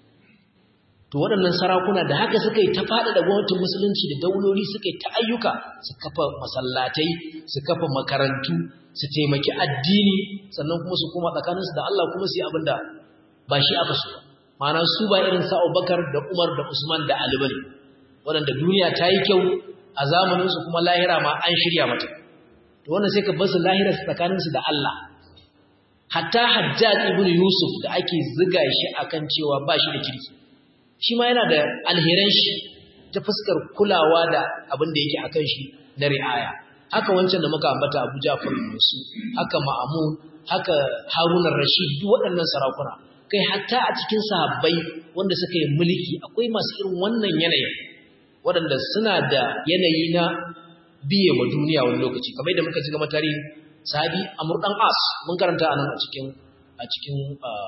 A: to waɗannan sarakuna da haka suka yi ta faɗa da gwamnatin musulunci da dauloli suka yi ta ayyuka su kafa masallatai su kafa makarantu su taimaki addini sannan kuma su koma tsakaninsu da Allah kuma su yi abin da ba shi aka so ma'ana su ba irin sa Abubakar da Umar da Usman da Ali bane waɗanda duniya ta yi kyau a zamaninsu kuma lahira ma an shirya mata to wannan sai ka bar su lahira tsakaninsu da Allah hatta Hajjaj ibn Yusuf da ake ziga shi akan cewa ba shi da kirki shi ma yana da alheran shi ta fuskar kulawa da abin da yake akan shi na ri'aya haka wancan da muka ambata Abu Ja'far Musu haka Ma'mun haka Harun rashid duk waɗannan sarakuna kai hatta a cikin sahabbai wanda suka yi mulki akwai masu irin wannan yanayin waɗanda suna da yanayi na biye wa duniya wani lokaci kamar yadda muka ji gama tarihin sahabi Amr dan As mun karanta anan a cikin a cikin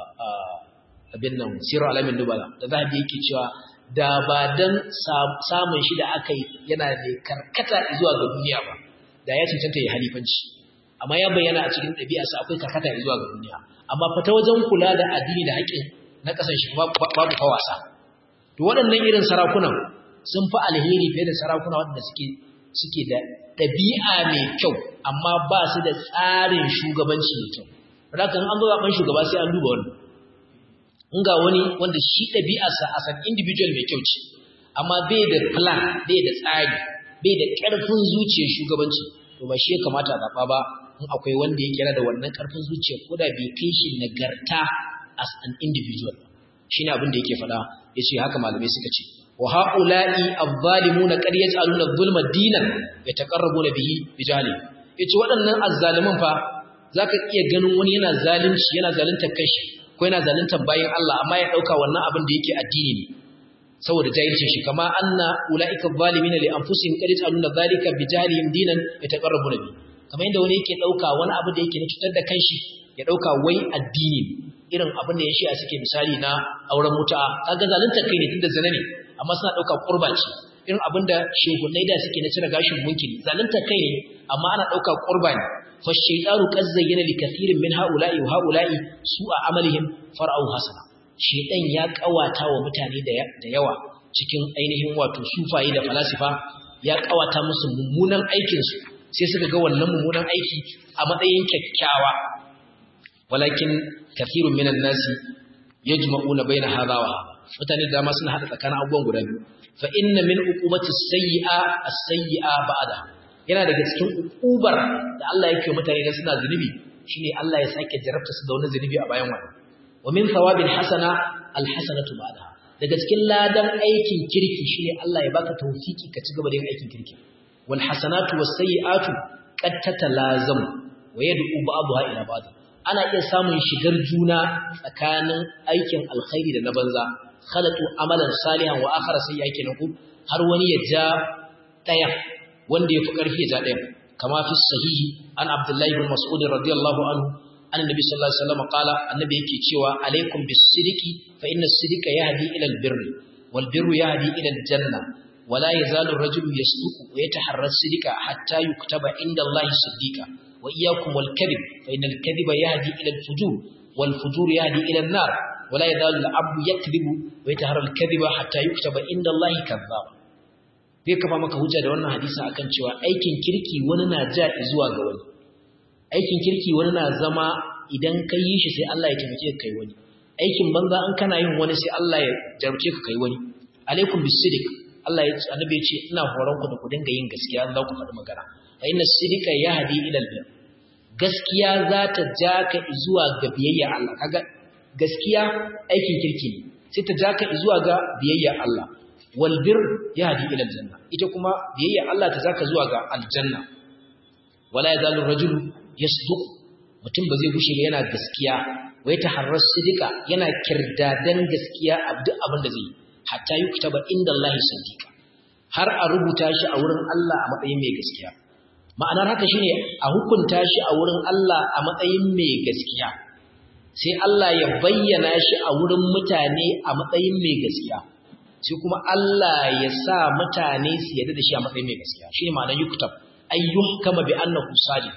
A: abin nan sirar alamin dubala da zahabi yake cewa da ba dan samun shi da aka yi yana da karkata zuwa ga duniya ba da ya cancanta ya halifanci amma ya bayyana a cikin ɗabi'arsa akwai karkata zuwa ga duniya amma fata wajen kula da addini da haƙƙin na ƙasar shi babu fa wasa to waɗannan irin sarakunan sun fi alheri fiye da sarakuna waɗanda suke suke da ɗabi'a mai kyau amma ba su da tsarin shugabanci mai kyau haka an zo zaɓen shugaba sai an duba wani in ga wani wanda shi ɗabi'arsa a san individual mai kyau ce amma bai da plan bai da tsari bai da ƙarfin zuciyar shugabanci to ba shi ya kamata a zaɓa ba in akwai wanda ya kira da wannan ƙarfin zuciya ko da bai kai shi nagarta as an individual shi ne abin da yake faɗa ya ce haka malamai suka ce wa ha'ula'i azzalimuna qad yaj'aluna dhulma dinan yataqarrabuna bihi bijali yace waɗannan azzaliman fa zaka iya ganin wani yana zalunci yana zaluntar kashi ko yana zaluntar bayin Allah amma ya dauka wannan abin da yake addini ne saboda jahilcin shi kama anna ulaika zalimina li anfusihim qad yaj'aluna dhalika bijahlihim dinan yataqarrabuna bihi kamar yadda wani yake ɗauka wani abu da yake na cutar da kanshi ya ɗauka wai addini irin abin da ya shi a suke misali na auren mutu'a kaga zalunta kai ne tun da zina ne amma suna ɗauka ƙurba ce irin abin da shehunnai da suke na cire gashin munkiri zalunta kai ne amma ana ɗauka ƙurba ne fa shaytanu qad zayyana li kathirin min ha'ula'i wa ha'ula'i su'a amalihim far'au hasana shaytan ya kawata wa mutane da yawa cikin ainihin wato sufaye da falasifa ya kawata musu mummunan aikinsu sai suka ga wannan mummunan aiki a matsayin kyakkyawa walakin kathirun minan nasi yajma'una baina hadha wa hadha mutane da dama suna hada tsakanin abubuwan guda biyu fa inna min uqubati sayyi'a as-sayyi'a ba'da yana daga cikin uqubar da Allah yake mutane da suna zunubi shine Allah ya sake jarabta su da wani zunubi a bayan wannan wa min thawabil hasana al-hasanatu ba'da daga cikin ladan aikin kirki shine Allah ya baka tawfiki ka ci gaba da yin aikin kirki wal hasanatu was sayyi'atu qad tatalazamu wa yad'u ba'daha ila ba'd ana iya samun shigar juna tsakanin aikin alkhairi da na banza khalatu amalan salihan wa akhara sayyi'a kenan ku har wani ya ja daya wanda yafi karfi ya ja daya kama fi sahihi an abdullahi bin mas'ud radiyallahu anhu annabi sallallahu alaihi wasallam qala annabi yake cewa alaikum bis-sidqi fa inna as-sidqa yahdi ila al-birri wal birru yahdi ila al-janna ولا يزال الرجل يصدق ويتحرى الصدق حتى يكتب عند الله صديقا وإياكم والكذب فإن الكذب يهدي إلى الفجور والفجور يهدي إلى النار ولا يزال العبد يكذب ويتحرى الكذب حتى يكتب عند الله كذاب zai kafa maka hujja da wannan hadisi akan cewa aikin kirki wani na ja zuwa ga wani aikin kirki wani na zama idan ka yi shi sai Allah ya taimake ka kai wani aikin banza an kana yin wani sai Allah ya jarumce ka kai wani alaikum bisidik Allah ya annabi ya ce ina horon ku da ku dinga yin gaskiya za ku faɗi magana fa inna sidika yahdi ila albir gaskiya za ta ja ka zuwa ga biyayya Allah kaga gaskiya aikin kirki ne sai ta ja ka zuwa ga biyayya Allah wal bir yahdi ila aljanna ita kuma biyayya Allah ta ja ka zuwa ga aljanna wala yazalu rajul yasduq mutum ba zai gushe ba yana gaskiya wai taharras sidika yana kirdadan gaskiya a duk abin da zai yi hatta yi kutaba inda Allah sadiqa har a rubuta shi a wurin Allah a matsayin mai gaskiya ma'anar haka shine a hukunta shi a wurin Allah a matsayin mai gaskiya sai Allah ya bayyana shi a wurin mutane a matsayin mai gaskiya sai kuma Allah ya sa mutane su yarda da shi a matsayin mai gaskiya shine ma'anar yuktab ay yuhkama bi annahu sadiq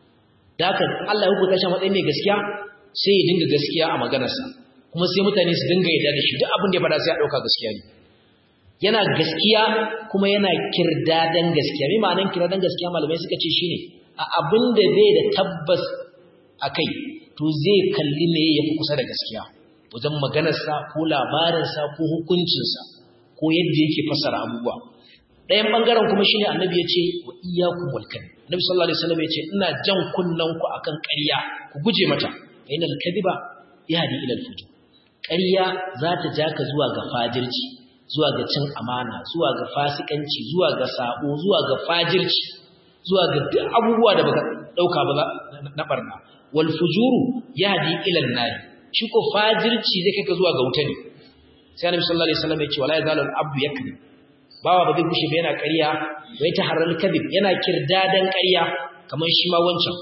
A: da haka Allah ya hukunta shi a matsayin mai gaskiya sai ya dinga gaskiya a maganarsa kuma sai mutane su dinga yarda da shi duk abin da ya fada sai ya dauka gaskiya ne yana gaskiya kuma yana kirdadan gaskiya me ma'anar kirdadan gaskiya malamai suka ce shine a abin da bai da tabbas akai to zai kalli ne yafi kusa da gaskiya wajen maganarsa ko labarinsa ko hukuncinsa ko yadda yake fassara abubuwa ɗayan ɓangaren kuma shine annabi ya ce wa iyyakum wal kadhib annabi sallallahu alaihi wasallam ya ce ina jan kunnen ku akan ƙarya ku guje mata fa inal kadhiba yahdi ila al fujur ƙarya za ta ja ka zuwa ga fajirci zuwa ga cin amana zuwa ga fasikanci zuwa ga sabo zuwa ga fajirci zuwa ga duk abubuwa da baka dauka ba na barna wal fujuru yahdi ila an-nar shi ko fajirci zai kai ka zuwa ga wuta ne sai annabi sallallahu alaihi wasallam ya ce wala yazalu al-abdu yakذب bawa ba zai kushe ba yana ƙarya wai ta haral kadhib yana kirdadan ƙarya kamar shi ma wancan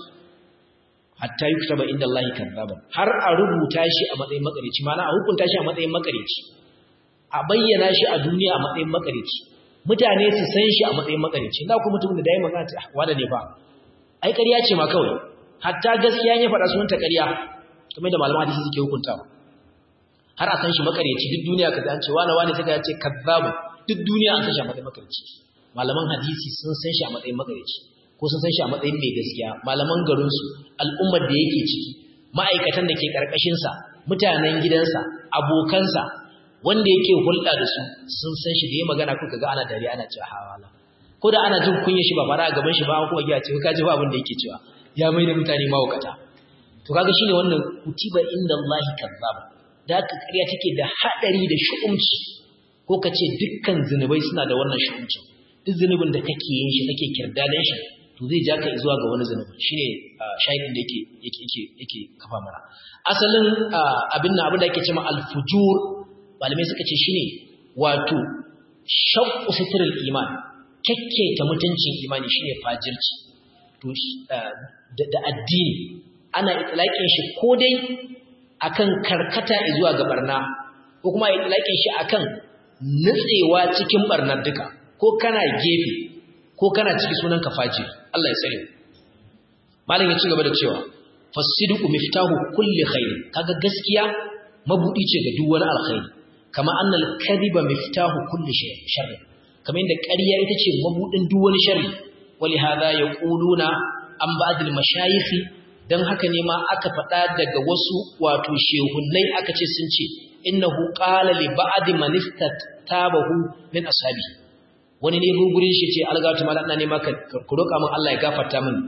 A: hatta yuktaba inda Allah kadzaban har a rubuta shi a matsayin makarici mana a hukunta shi a matsayin makarici a bayyana shi a duniya a matsayin makarici mutane su san shi a matsayin makarici na kuma mutum da dai magana ta wanda ne fa ai ƙarya ce ma kawai hatta gaskiya ya faɗa sunanta ƙarya kamar da malaman hadisi suke hukuntawa har a san shi makarici duk duniya kaza an ce wani wani sai ka ce kadzabu duk duniya an san shi a matsayin makarici malaman hadisi sun san shi a matsayin makarici ko sun san shi a matsayin mai gaskiya malaman garinsu al'ummar da yake ciki ma'aikatan da ke ƙarƙashinsa mutanen gidansa abokansa wanda yake hulɗa da su sun san shi da ya magana kuka ga ana dariya ana cewa hawala ko da ana jin kunya shi ba fara a gaban shi ba an kuma giya ce ka ji ba abin da yake cewa ya mai da mutane mawukata to kaga shine wannan kutiba inda Allah kazzab da haka ƙarya take da haɗari da shu'umci ko ka ce dukkan zinubai suna da wannan shu'umci duk zunubin da kake yin shi kake kirdadan shi to zai ja ka zuwa ga wani zunubi shine shahidin da yake yake yake yake kafa mana asalin abin nan abin da yake cewa al-fujur malamai suka ce shine wato shaqqu sitrul iman kekketa mutuncin imani shine fajirci to da addini ana itlaqin shi ko dai akan karkata zuwa ga barna ko kuma itlaqin shi akan nutsewa cikin barnar duka ko kana gefe ko kana ciki sunan ka fajiri Allah ya tsare malam ya ci gaba da cewa fasidiqu miftahu kulli khair kaga gaskiya mabudi ce ga duk wani alkhairi kama annal kadhiba miftahu kulli shay sharri kamar inda ƙarya ita ce mabudin duk wani sharri wali hadha yaquluna an ba'd al mashayikh dan haka ne ma aka faɗa daga wasu wato shehunnai aka ce sun ce innahu qala li ba'd man istatabahu min ashabi wani ne gurin shi ce algatu mala ina nema ka roƙa min Allah ya gafarta min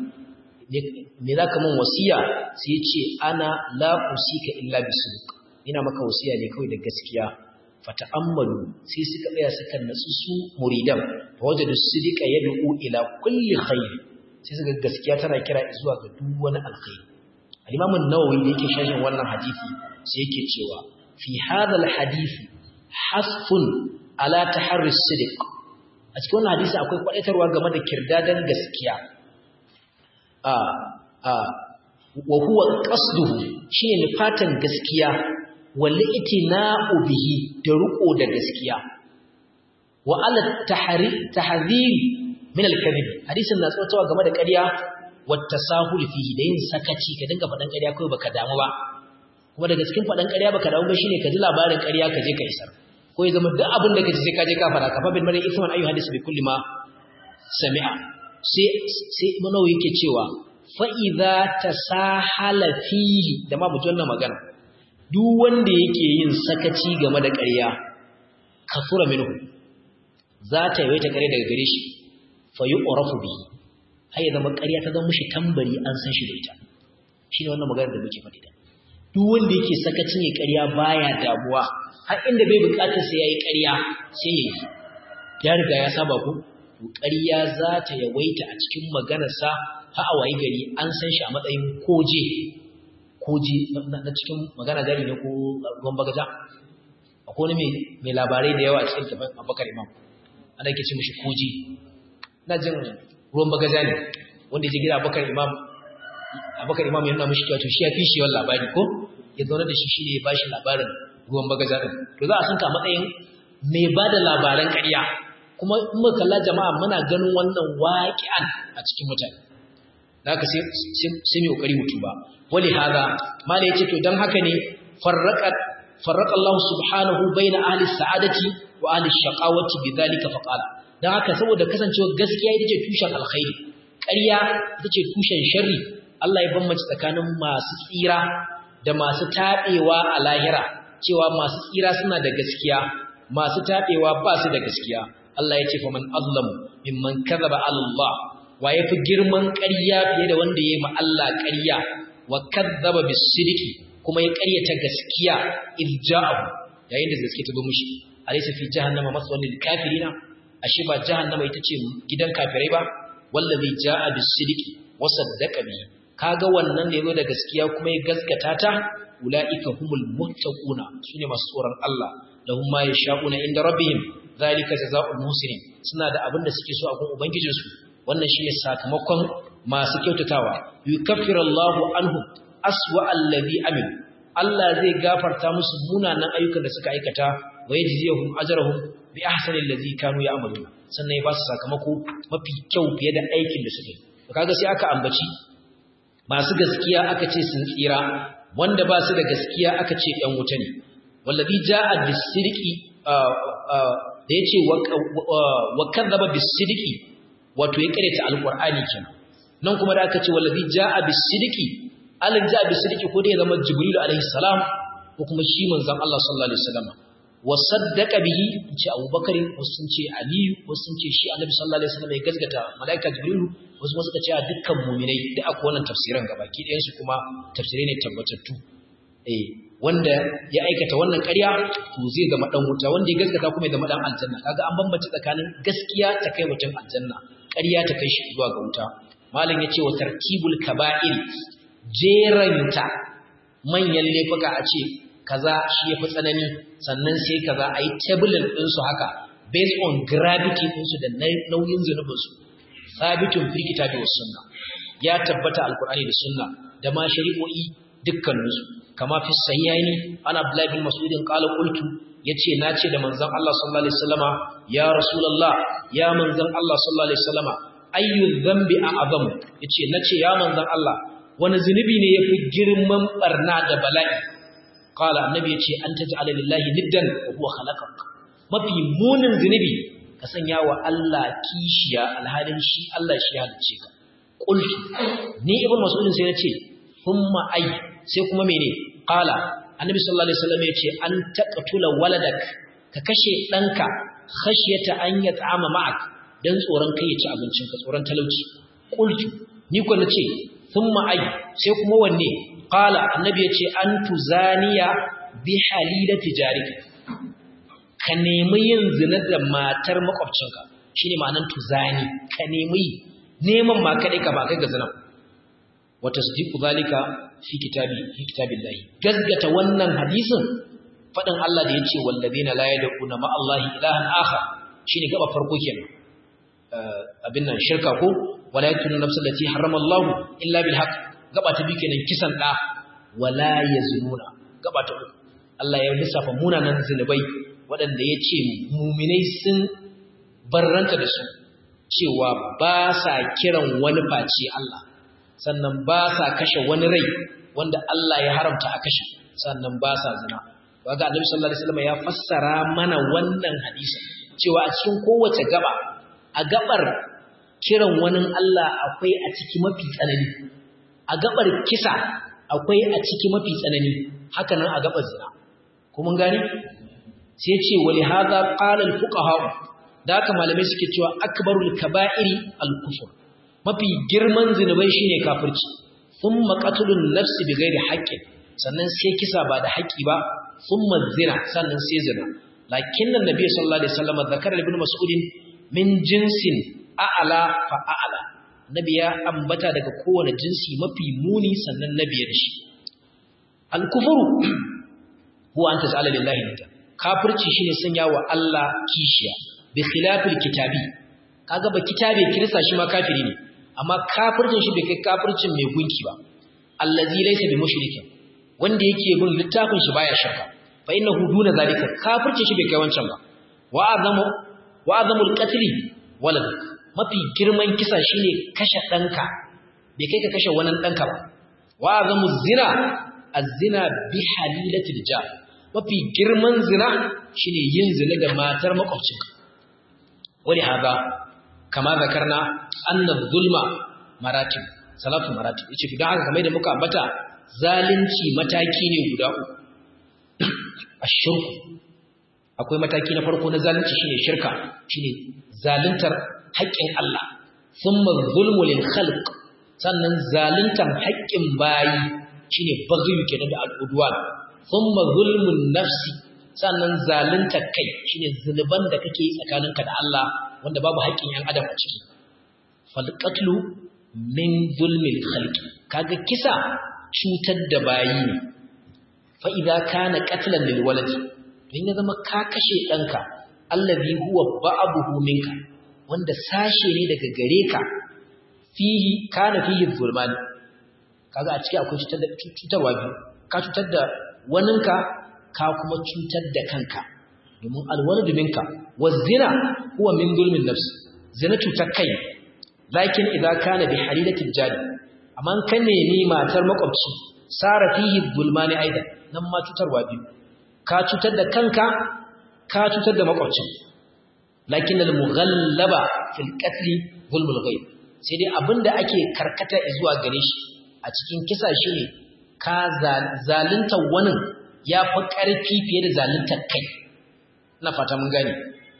A: me zaka min wasiya sai ya ce ana la usika illa bisidq ina maka wasiya ne kawai da gaskiya fata'ammalu sai suka tsaya suka natsu su muridan wajadu sidqa yad'u ila kulli khair sai suka gaskiya tana kira zuwa ga duk wani alkhairi al-imam an-nawawi da yake sharhin wannan hadisi sai yake cewa fi hadha al-hadith hasfun ala taharri sidq a cikin wannan hadisi akwai kwadaitarwa game da kirdadan gaskiya a a wa huwa qasduhu shine nufatan gaskiya wal itina'u bihi da ruko da gaskiya wa ala tahri tahdhir min al kadhib hadisin na tsawaitawa game da ƙarya wa tasahul fihi da yin sakaci ka dinga faɗan ƙarya kai baka damu ba kuma daga cikin faɗan ƙarya baka damu ba shine ka ji labarin ƙarya ka je ka isar ko ya zama duk abin da kaji sai ka je ka fara kafa bin mari isman ayu hadisi bi kulli ma sami'a sai sai manawi yake cewa fa idza tasahala fihi da ma buji wannan magana duk wanda yake yin sakaci game da ƙarya kafura minhu za ta yawaita ƙarya daga gare shi fa yu'rafu bihi har ya zama ƙarya ta zama mishi tambari an san shi da ita shine wannan magana da muke faɗi da duk wanda yake sakacin ya ƙarya baya damuwa har inda bai bukatar sai yayi ƙarya sai yayi ya riga ya saba ku to ƙarya za ta yawaita a cikin maganarsa har a wayi gari an san shi a matsayin koje koje na cikin magana gari ne ko ruwan bagaja akwai wani mai labarai da yawa a cikin tafin abubakar imam ana yake ce mishi koje ina jin ruwan bagaja ne wanda ya je gida abubakar imam abubakar imam ya nuna mishi kyautu shi ya fi shi yawan labari ko ya zaune da shi shi ne ya ba shi labarin ruwan bagaja ɗin to za a san ka matsayin mai ba da labaran ƙarya kuma in muka kalla jama'a muna ganin wannan waƙi'an a cikin mutane da haka sai mai ƙoƙari mutu ba wali hada mala ya ce to don haka ne farraƙa Allah subhanahu baina ahli sa'adati wa ahli shaqawati bidhalika faqala dan haka saboda kasancewa gaskiya ita ce tushen alkhairi ƙarya ita ce tushen sharri Allah ya bambance tsakanin masu tsira da masu taɓewa a lahira cewa masu tsira suna da gaskiya masu taɓewa ba su da gaskiya Allah ya ce fa man azlamu mimman kadhaba ala Allah wa yafi girman ƙarya fiye da wanda yayi ma Allah ƙarya wa kadzaba bis-sidqi kuma ya ƙaryata gaskiya irja'ahu yayin da gaskiya ta zo mishi alaysa fi jahannama maswan lil kafirina ashe ba jahannama ita ce gidan kafirai ba wallazi jaa bis sidqi wa saddaqa bihi kaga wannan da yazo da gaskiya kuma ya gaskata ta ulaika humul muttaquna sune masu tsoron Allah lahum ma yashaquna inda rabbihim zalika jazaa'ul muhsinin suna da abin da suke so a gun ubangijinsu wannan shine sakamakon masu kyautatawa yukaffirallahu anhum aswa allazi amin Allah zai gafarta musu munanan ayyukan da suka aikata wa yajziyuhum ajrahum bi ahsani allazi kanu ya'maluna sannan ya ba su sakamako mafi kyau fiye da aikin da suke to kaga sai aka ambaci masu gaskiya aka ce sun tsira wanda ba su da gaskiya aka ce ɗan wuta ne wallazi ja'a bis-sidqi da yace wa kadzaba bis-sidqi wato ya karanta alqur'ani kenan nan kuma da aka ce wallazi ja'a bis-sidqi alin ja'a bis-sidqi ko dai zama jibril alaihi salam ko kuma shi manzon Allah sallallahu alaihi wasallam wa saddaqa bihi ce abubakar wasu sun ce aliyu wasu sun ce shi annabi sallallahu alaihi wasallam ya gaskata malaika jibril wasu kuma suka ce dukkan mu'minai da aka wannan tafsiran gabaki ɗayan su kuma tafsirai ne tabbatattu eh wanda ya aikata wannan ƙarya to zai zama dan wuta wanda ya gaskata kuma ya zama dan aljanna kaga an bambance tsakanin gaskiya ta kai mutum aljanna ƙarya ta kai shi zuwa ga wuta malam yace wa tarkibul kaba'ir jeranta manyan laifuka a ce kaza shi yafi tsanani sannan sai kaza ayi tabulin din su haka based on gravity din su da nauyin zunubin su sabitun fil kitabi was sunna ya tabbata alqur'ani da sunna da ma shari'o'i dukkaninsu kama fi sahihaini ana Abdullah bin Mas'ud qala qultu yace nace da manzon Allah sallallahu alaihi wasallama ya rasulullah ya manzon Allah sallallahu alaihi wasallama ayyu dhanbi a'zam yace nace ya manzon Allah wani zunubi ne yafi girman barna da bala'i qala annabi yace an taj'ala lillahi niddan wa huwa khalaqak mafi munin zunubi ka sanya wa Allah kishiya alhalin shi Allah shi ya halice ka qultu ni ibn mas'ud sai nace thumma ay sai kuma mene qala annabi sallallahu alaihi wasallam yace an taqtula waladak ka kashe danka khashyata an yat'ama ma'ak dan tsoron kai ya ci abincin ka tsoron talauci qultu ni ko nace thumma ay sai kuma wanne qala annabi yace an tuzaniya bi halilati jarika ka nemi yin zina da matar makwabcinka shine ma'anar tuzani ka nemi neman ma kadai ka ba kai ga zina wa tasdiqu zalika fi kitabi fi kitabillahi gaskata wannan hadisin fadin Allah da yace wallazina la yad'una ma Allah ilahan akhar shine gaba farko kenan abin nan shirka ko wala yaqtulu nafsan allati harrama Allah illa bil haqq gaba ta bi kenan kisan da wala yazununa gaba ta uku Allah ya lissafa munanan zinubai waɗanda ya ce muminai sun barranta da su cewa ba sa kiran wani face Allah sannan ba sa kashe wani rai wanda Allah ya haramta a kashe sannan ba sa zina waga Annabi sallallahu alaihi wasallam ya fassara mana wannan hadisi cewa a cikin kowace gaba a gabar kiran wani Allah akwai a ciki mafi tsanani a gabar kisa akwai a ciki mafi tsanani haka nan a gabar zina kuma gani sai ce wali hadha qala al fuqaha da haka malamai suke cewa akbarul kaba'iri al kufr mafi girman zinubai shine kafirci thumma qatlun nafsi bighairi haqqin sannan sai kisa ba da haƙi ba thumma zina sannan sai zina lakinna nabiy sallallahu alaihi wasallam zakara ibn mas'ud min jinsin a'la fa a'la nabi ya ambata daga kowane jinsi mafi muni sannan nabi ya dashi al kufru huwa anta ta'ala lillahi nidda kafirci shine sanya wa Allah kishiya bi khilafil kitabi kaga ba kitabe kirista shi ma kafiri ne amma kafircin shi bai kai kafircin mai gunki ba allazi laysa bi mushrikin wanda yake bin littafin shi baya shakka fa innahu duna zalika kafircin shi bai kai wancan ba wa azamu wa azamul qatl walad mafi girman kisa shine kashe danka bai kai ka kashe wannan danka ba wa azamu zina az-zina bi halilatil jar mafi girman zina shine yin zina da matar makwabcinka wani haza kama zakarna anna zulma maratib salatu maratib yace to dan haka kamar da muka ambata zalunci mataki ne guda uku ashirku akwai mataki na farko na zalunci shine shirka shine zaluntar haƙƙin Allah thumma zulmu lil khalq sannan zaluntar haƙƙin bayi shine baghi kenan da al'udwan thumma zulmun nafsi sannan zalunta kai shine zunuban da kake yi tsakaninka da Allah wanda babu haƙƙin yan adam a ciki fal qatlu min zulmil khalqi kaga kisa cutar da bayi ne fa idza kana qatlan lil waladi in ya zama ka kashe danka allazi huwa ba'abuhu minka wanda sashe ne daga gare ka fihi kana fihi zulmani kaga a ciki akwai cutar da cutarwa biyu ka cutar da waninka ka kuma cutar da kanka domin alwaladu minka wazina huwa min zulmin nafs zina cutar kai lakin idza kana bi halilatil jadi amma kan nemi matar makwabci sara fihi zulmani aidan nan ma cutarwa biyu ka cutar da kanka ka cutar da makwabcin lakin al mughallaba fil qatl zulmul ghaib sai dai abinda ake karkata zuwa gare shi a cikin kisa shine ka zalunta wani ya fi ƙarfi fiye da zalunta kai ina fata mun gane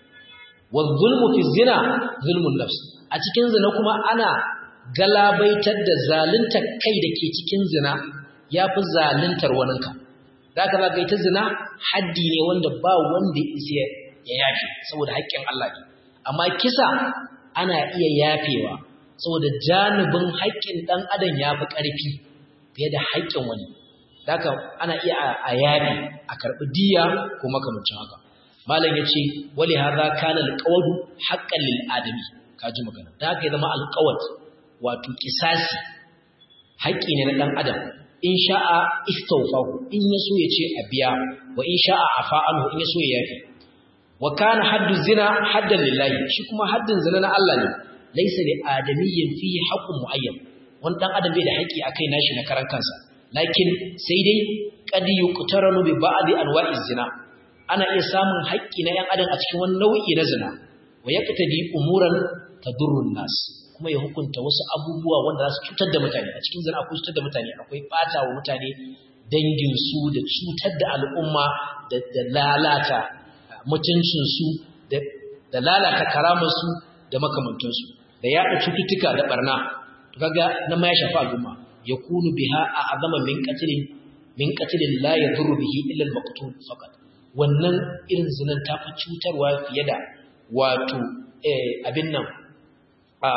A: wa zulmu fi zina zulmun nafs a cikin zina kuma ana galabaitar da zalunta kai da ke cikin zina ya fi zaluntar waninka da aka zaga ita zina haddi ne wanda ba wanda ya ya yafe saboda haƙƙin Allah ne amma kisa ana iya yafewa saboda janibin haƙƙin ɗan adam ya fi ƙarfi fiye da haƙƙin wani haka ana iya a yafi a karɓi diya ko makamancin haka malam ya ce wali haza kana alqawdu haqqan lil adami kaji magana da haka ya zama alqawd wato kisasi haƙƙi ne na dan adam in sha'a istawfahu in yaso ya ce a biya wa in sha'a afa anhu in yaso ya yafi wa kana haddu zina haddan lillahi shi kuma haddin zina na Allah ne laysa li adamiyyin fihi haqqun muayyan wani dan adam bai da haƙƙi akai nashi na karan kansa lakin sai dai qad yuqtaranu bi ba'di anwa'i zina ana iya samun haƙƙi na 'yan adam a cikin wani nau'i na zina wa yaqtadi umuran tadurrun nas kuma ya hukunta wasu abubuwa wanda za su cutar da mutane a cikin zina akwai cutar da mutane akwai bata wa mutane dangin su da cutar da al'umma da lalata mutuncin su da lalata karamar su da makamantan su da yaɗa cututtuka da barna to kaga nan ma ya shafi al'umma yakunu biha a'zama min qatlin min qatlin la yadurru bihi illa al-maqtul faqat wannan irin zinan ta fi cutarwa fiye da wato abin nan a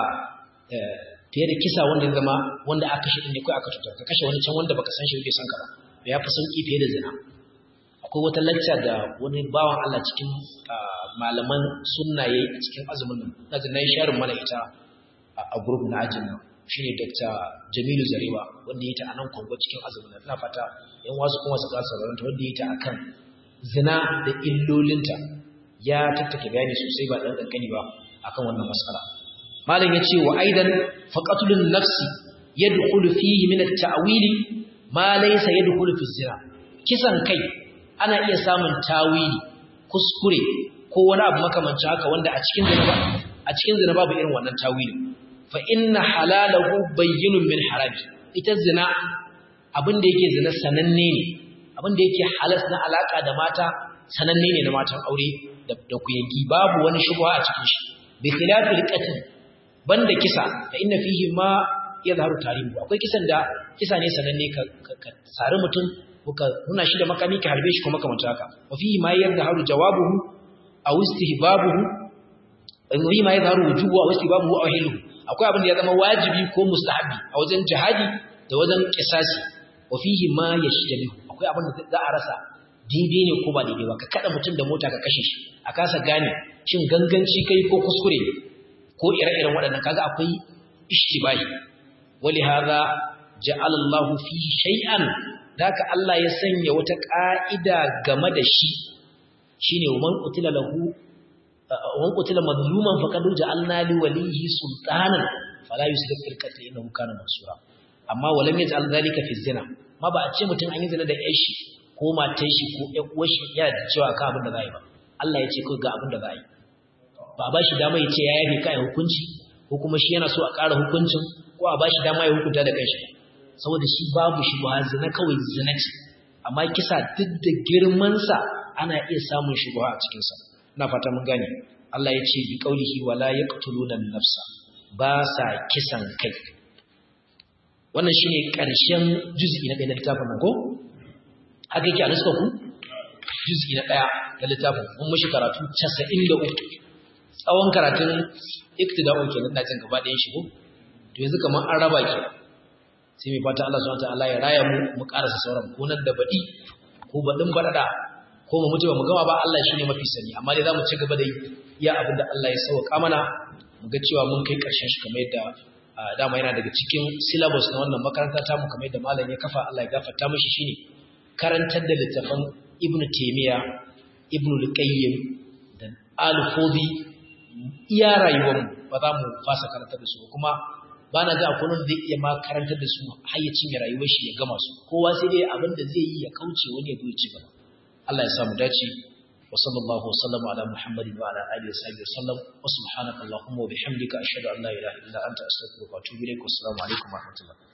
A: fiye da kisa wanda zama wanda aka shi ne kai aka cutar ka kashe wani can wanda baka san shi bai san ka ba ya fi sauki fiye da zina akwai wata lacca da wani bawan Allah cikin malaman sunna yayi a cikin azumin nan na ji nayi sharin mana ita a group na ajin nan shine Dr. Jamilu Zarewa wanda yayi ta anan Kongo cikin azumin nan ina fata yan wasu kuma su kasa sauraron ta wanda yayi ta akan zina da illolinta ya tattake bayani sosai ba dan kankani ba akan wannan mas'ala malam yace wa aidan faqatulun nafsi yadkhulu fihi min at-ta'wili ma laysa yadkhulu fi zina kisan kai ana iya samun tawili kuskure ko wani abu makamancin haka wanda a cikin zina ba a cikin zina babu irin wannan tawili fa inna halalahu bayyinun min harami ita zina abin da yake zina sananne ne abin da yake halas na alaka da mata sananne ne na matan aure da da kuyangi babu wani shubha a cikin shi bi khilafil qatl banda kisa fa inna fihi ma yadhharu tarihu akwai kisan da kisa ne sananne ka ka sari mutum ko ka nuna shi da makami ka harbe shi kuma kamar haka wa fihi ma yadhharu jawabuhu aw istihbabuhu wa fihi ma yadhharu wujubu aw istihbabuhu aw hiluhu akwai abin da ya zama wajibi ko mustahabi a wajen jihadi da wajen kisasi wa fihi ma yashtabihu akwai abin da za a rasa daidai ne ko ba daidai ba ka kada mutum da mota ka kashe shi a kasa gane shin ganganci kai ko kuskure ne ko ire-iren waɗannan kaga akwai ishtibahi wali hadha ja'ala Allah fihi shay'an daka Allah ya sanya wata ka'ida game da shi shine man qutila lahu wan qutila mazluman faqad ja'alna li walihi sultanan fala yusrif fil qatl innahu kana mansura amma walam yaj'al dhalika fi zina ma ba a ce mutum an yi zina da ƴar shi ko matan shi ko ƴan uwar shi yana da cewa ka abin da za yi ba Allah ya ce ko ga abin da za yi ba ba shi dama ya ce ya yafe kai hukunci ko kuma shi yana so a ƙara hukuncin ko a ba shi dama ya hukunta da kanshi saboda shi babu shi ba zina kawai zina ce amma kisa duk da girmansa ana iya samun shubha a cikinsa ina fata mun gane Allah ya ce bi qaulihi wala yaqtuluna nafsa ba sa kisan kai wannan shine ƙarshen juz'i na kai na littafin nan ko haka yake a nuska ku juz'i na daya da littafin mun mishi karatu 93 tsawon karatun iktida'u kenan da cin gaba ɗayan shi ko to yanzu kamar an raba ki sai mai fata Allah subhanahu wataala ya raya mu mu karasa sauran ko nan da baɗi ko baɗin baɗaɗa ko mu mutu ba mu gama ba Allah shine mafi sani amma dai zamu ci gaba da iya abin da Allah ya sauka mana mu ga cewa mun kai ƙarshen shi kamar yadda dama yana daga cikin syllabus na wannan makaranta ta mu kamar yadda malam ya kafa Allah ya gafarta mishi shine karantar da littafan Ibn Taymiyyah Ibn Al-Qayyim da Al-Fawzi iya rayuwar mu ba za mu fasa karantar da su kuma ba na ga akwai wanda zai iya ma karantar da su har ya cinye rayuwar shi ya gama su kowa sai dai abin da zai yi ya kauce wani ya zo ya ci gaba Allah ya samu dace wa sallallahu wa sallama ala muhammadin wa ala alihi wa sahbihi wa sallam wa subhanaka allahumma wa bihamdika ashhadu an la ilaha illa anta astaghfiruka wa atubu ilaik wa assalamu alaikum wa rahmatullah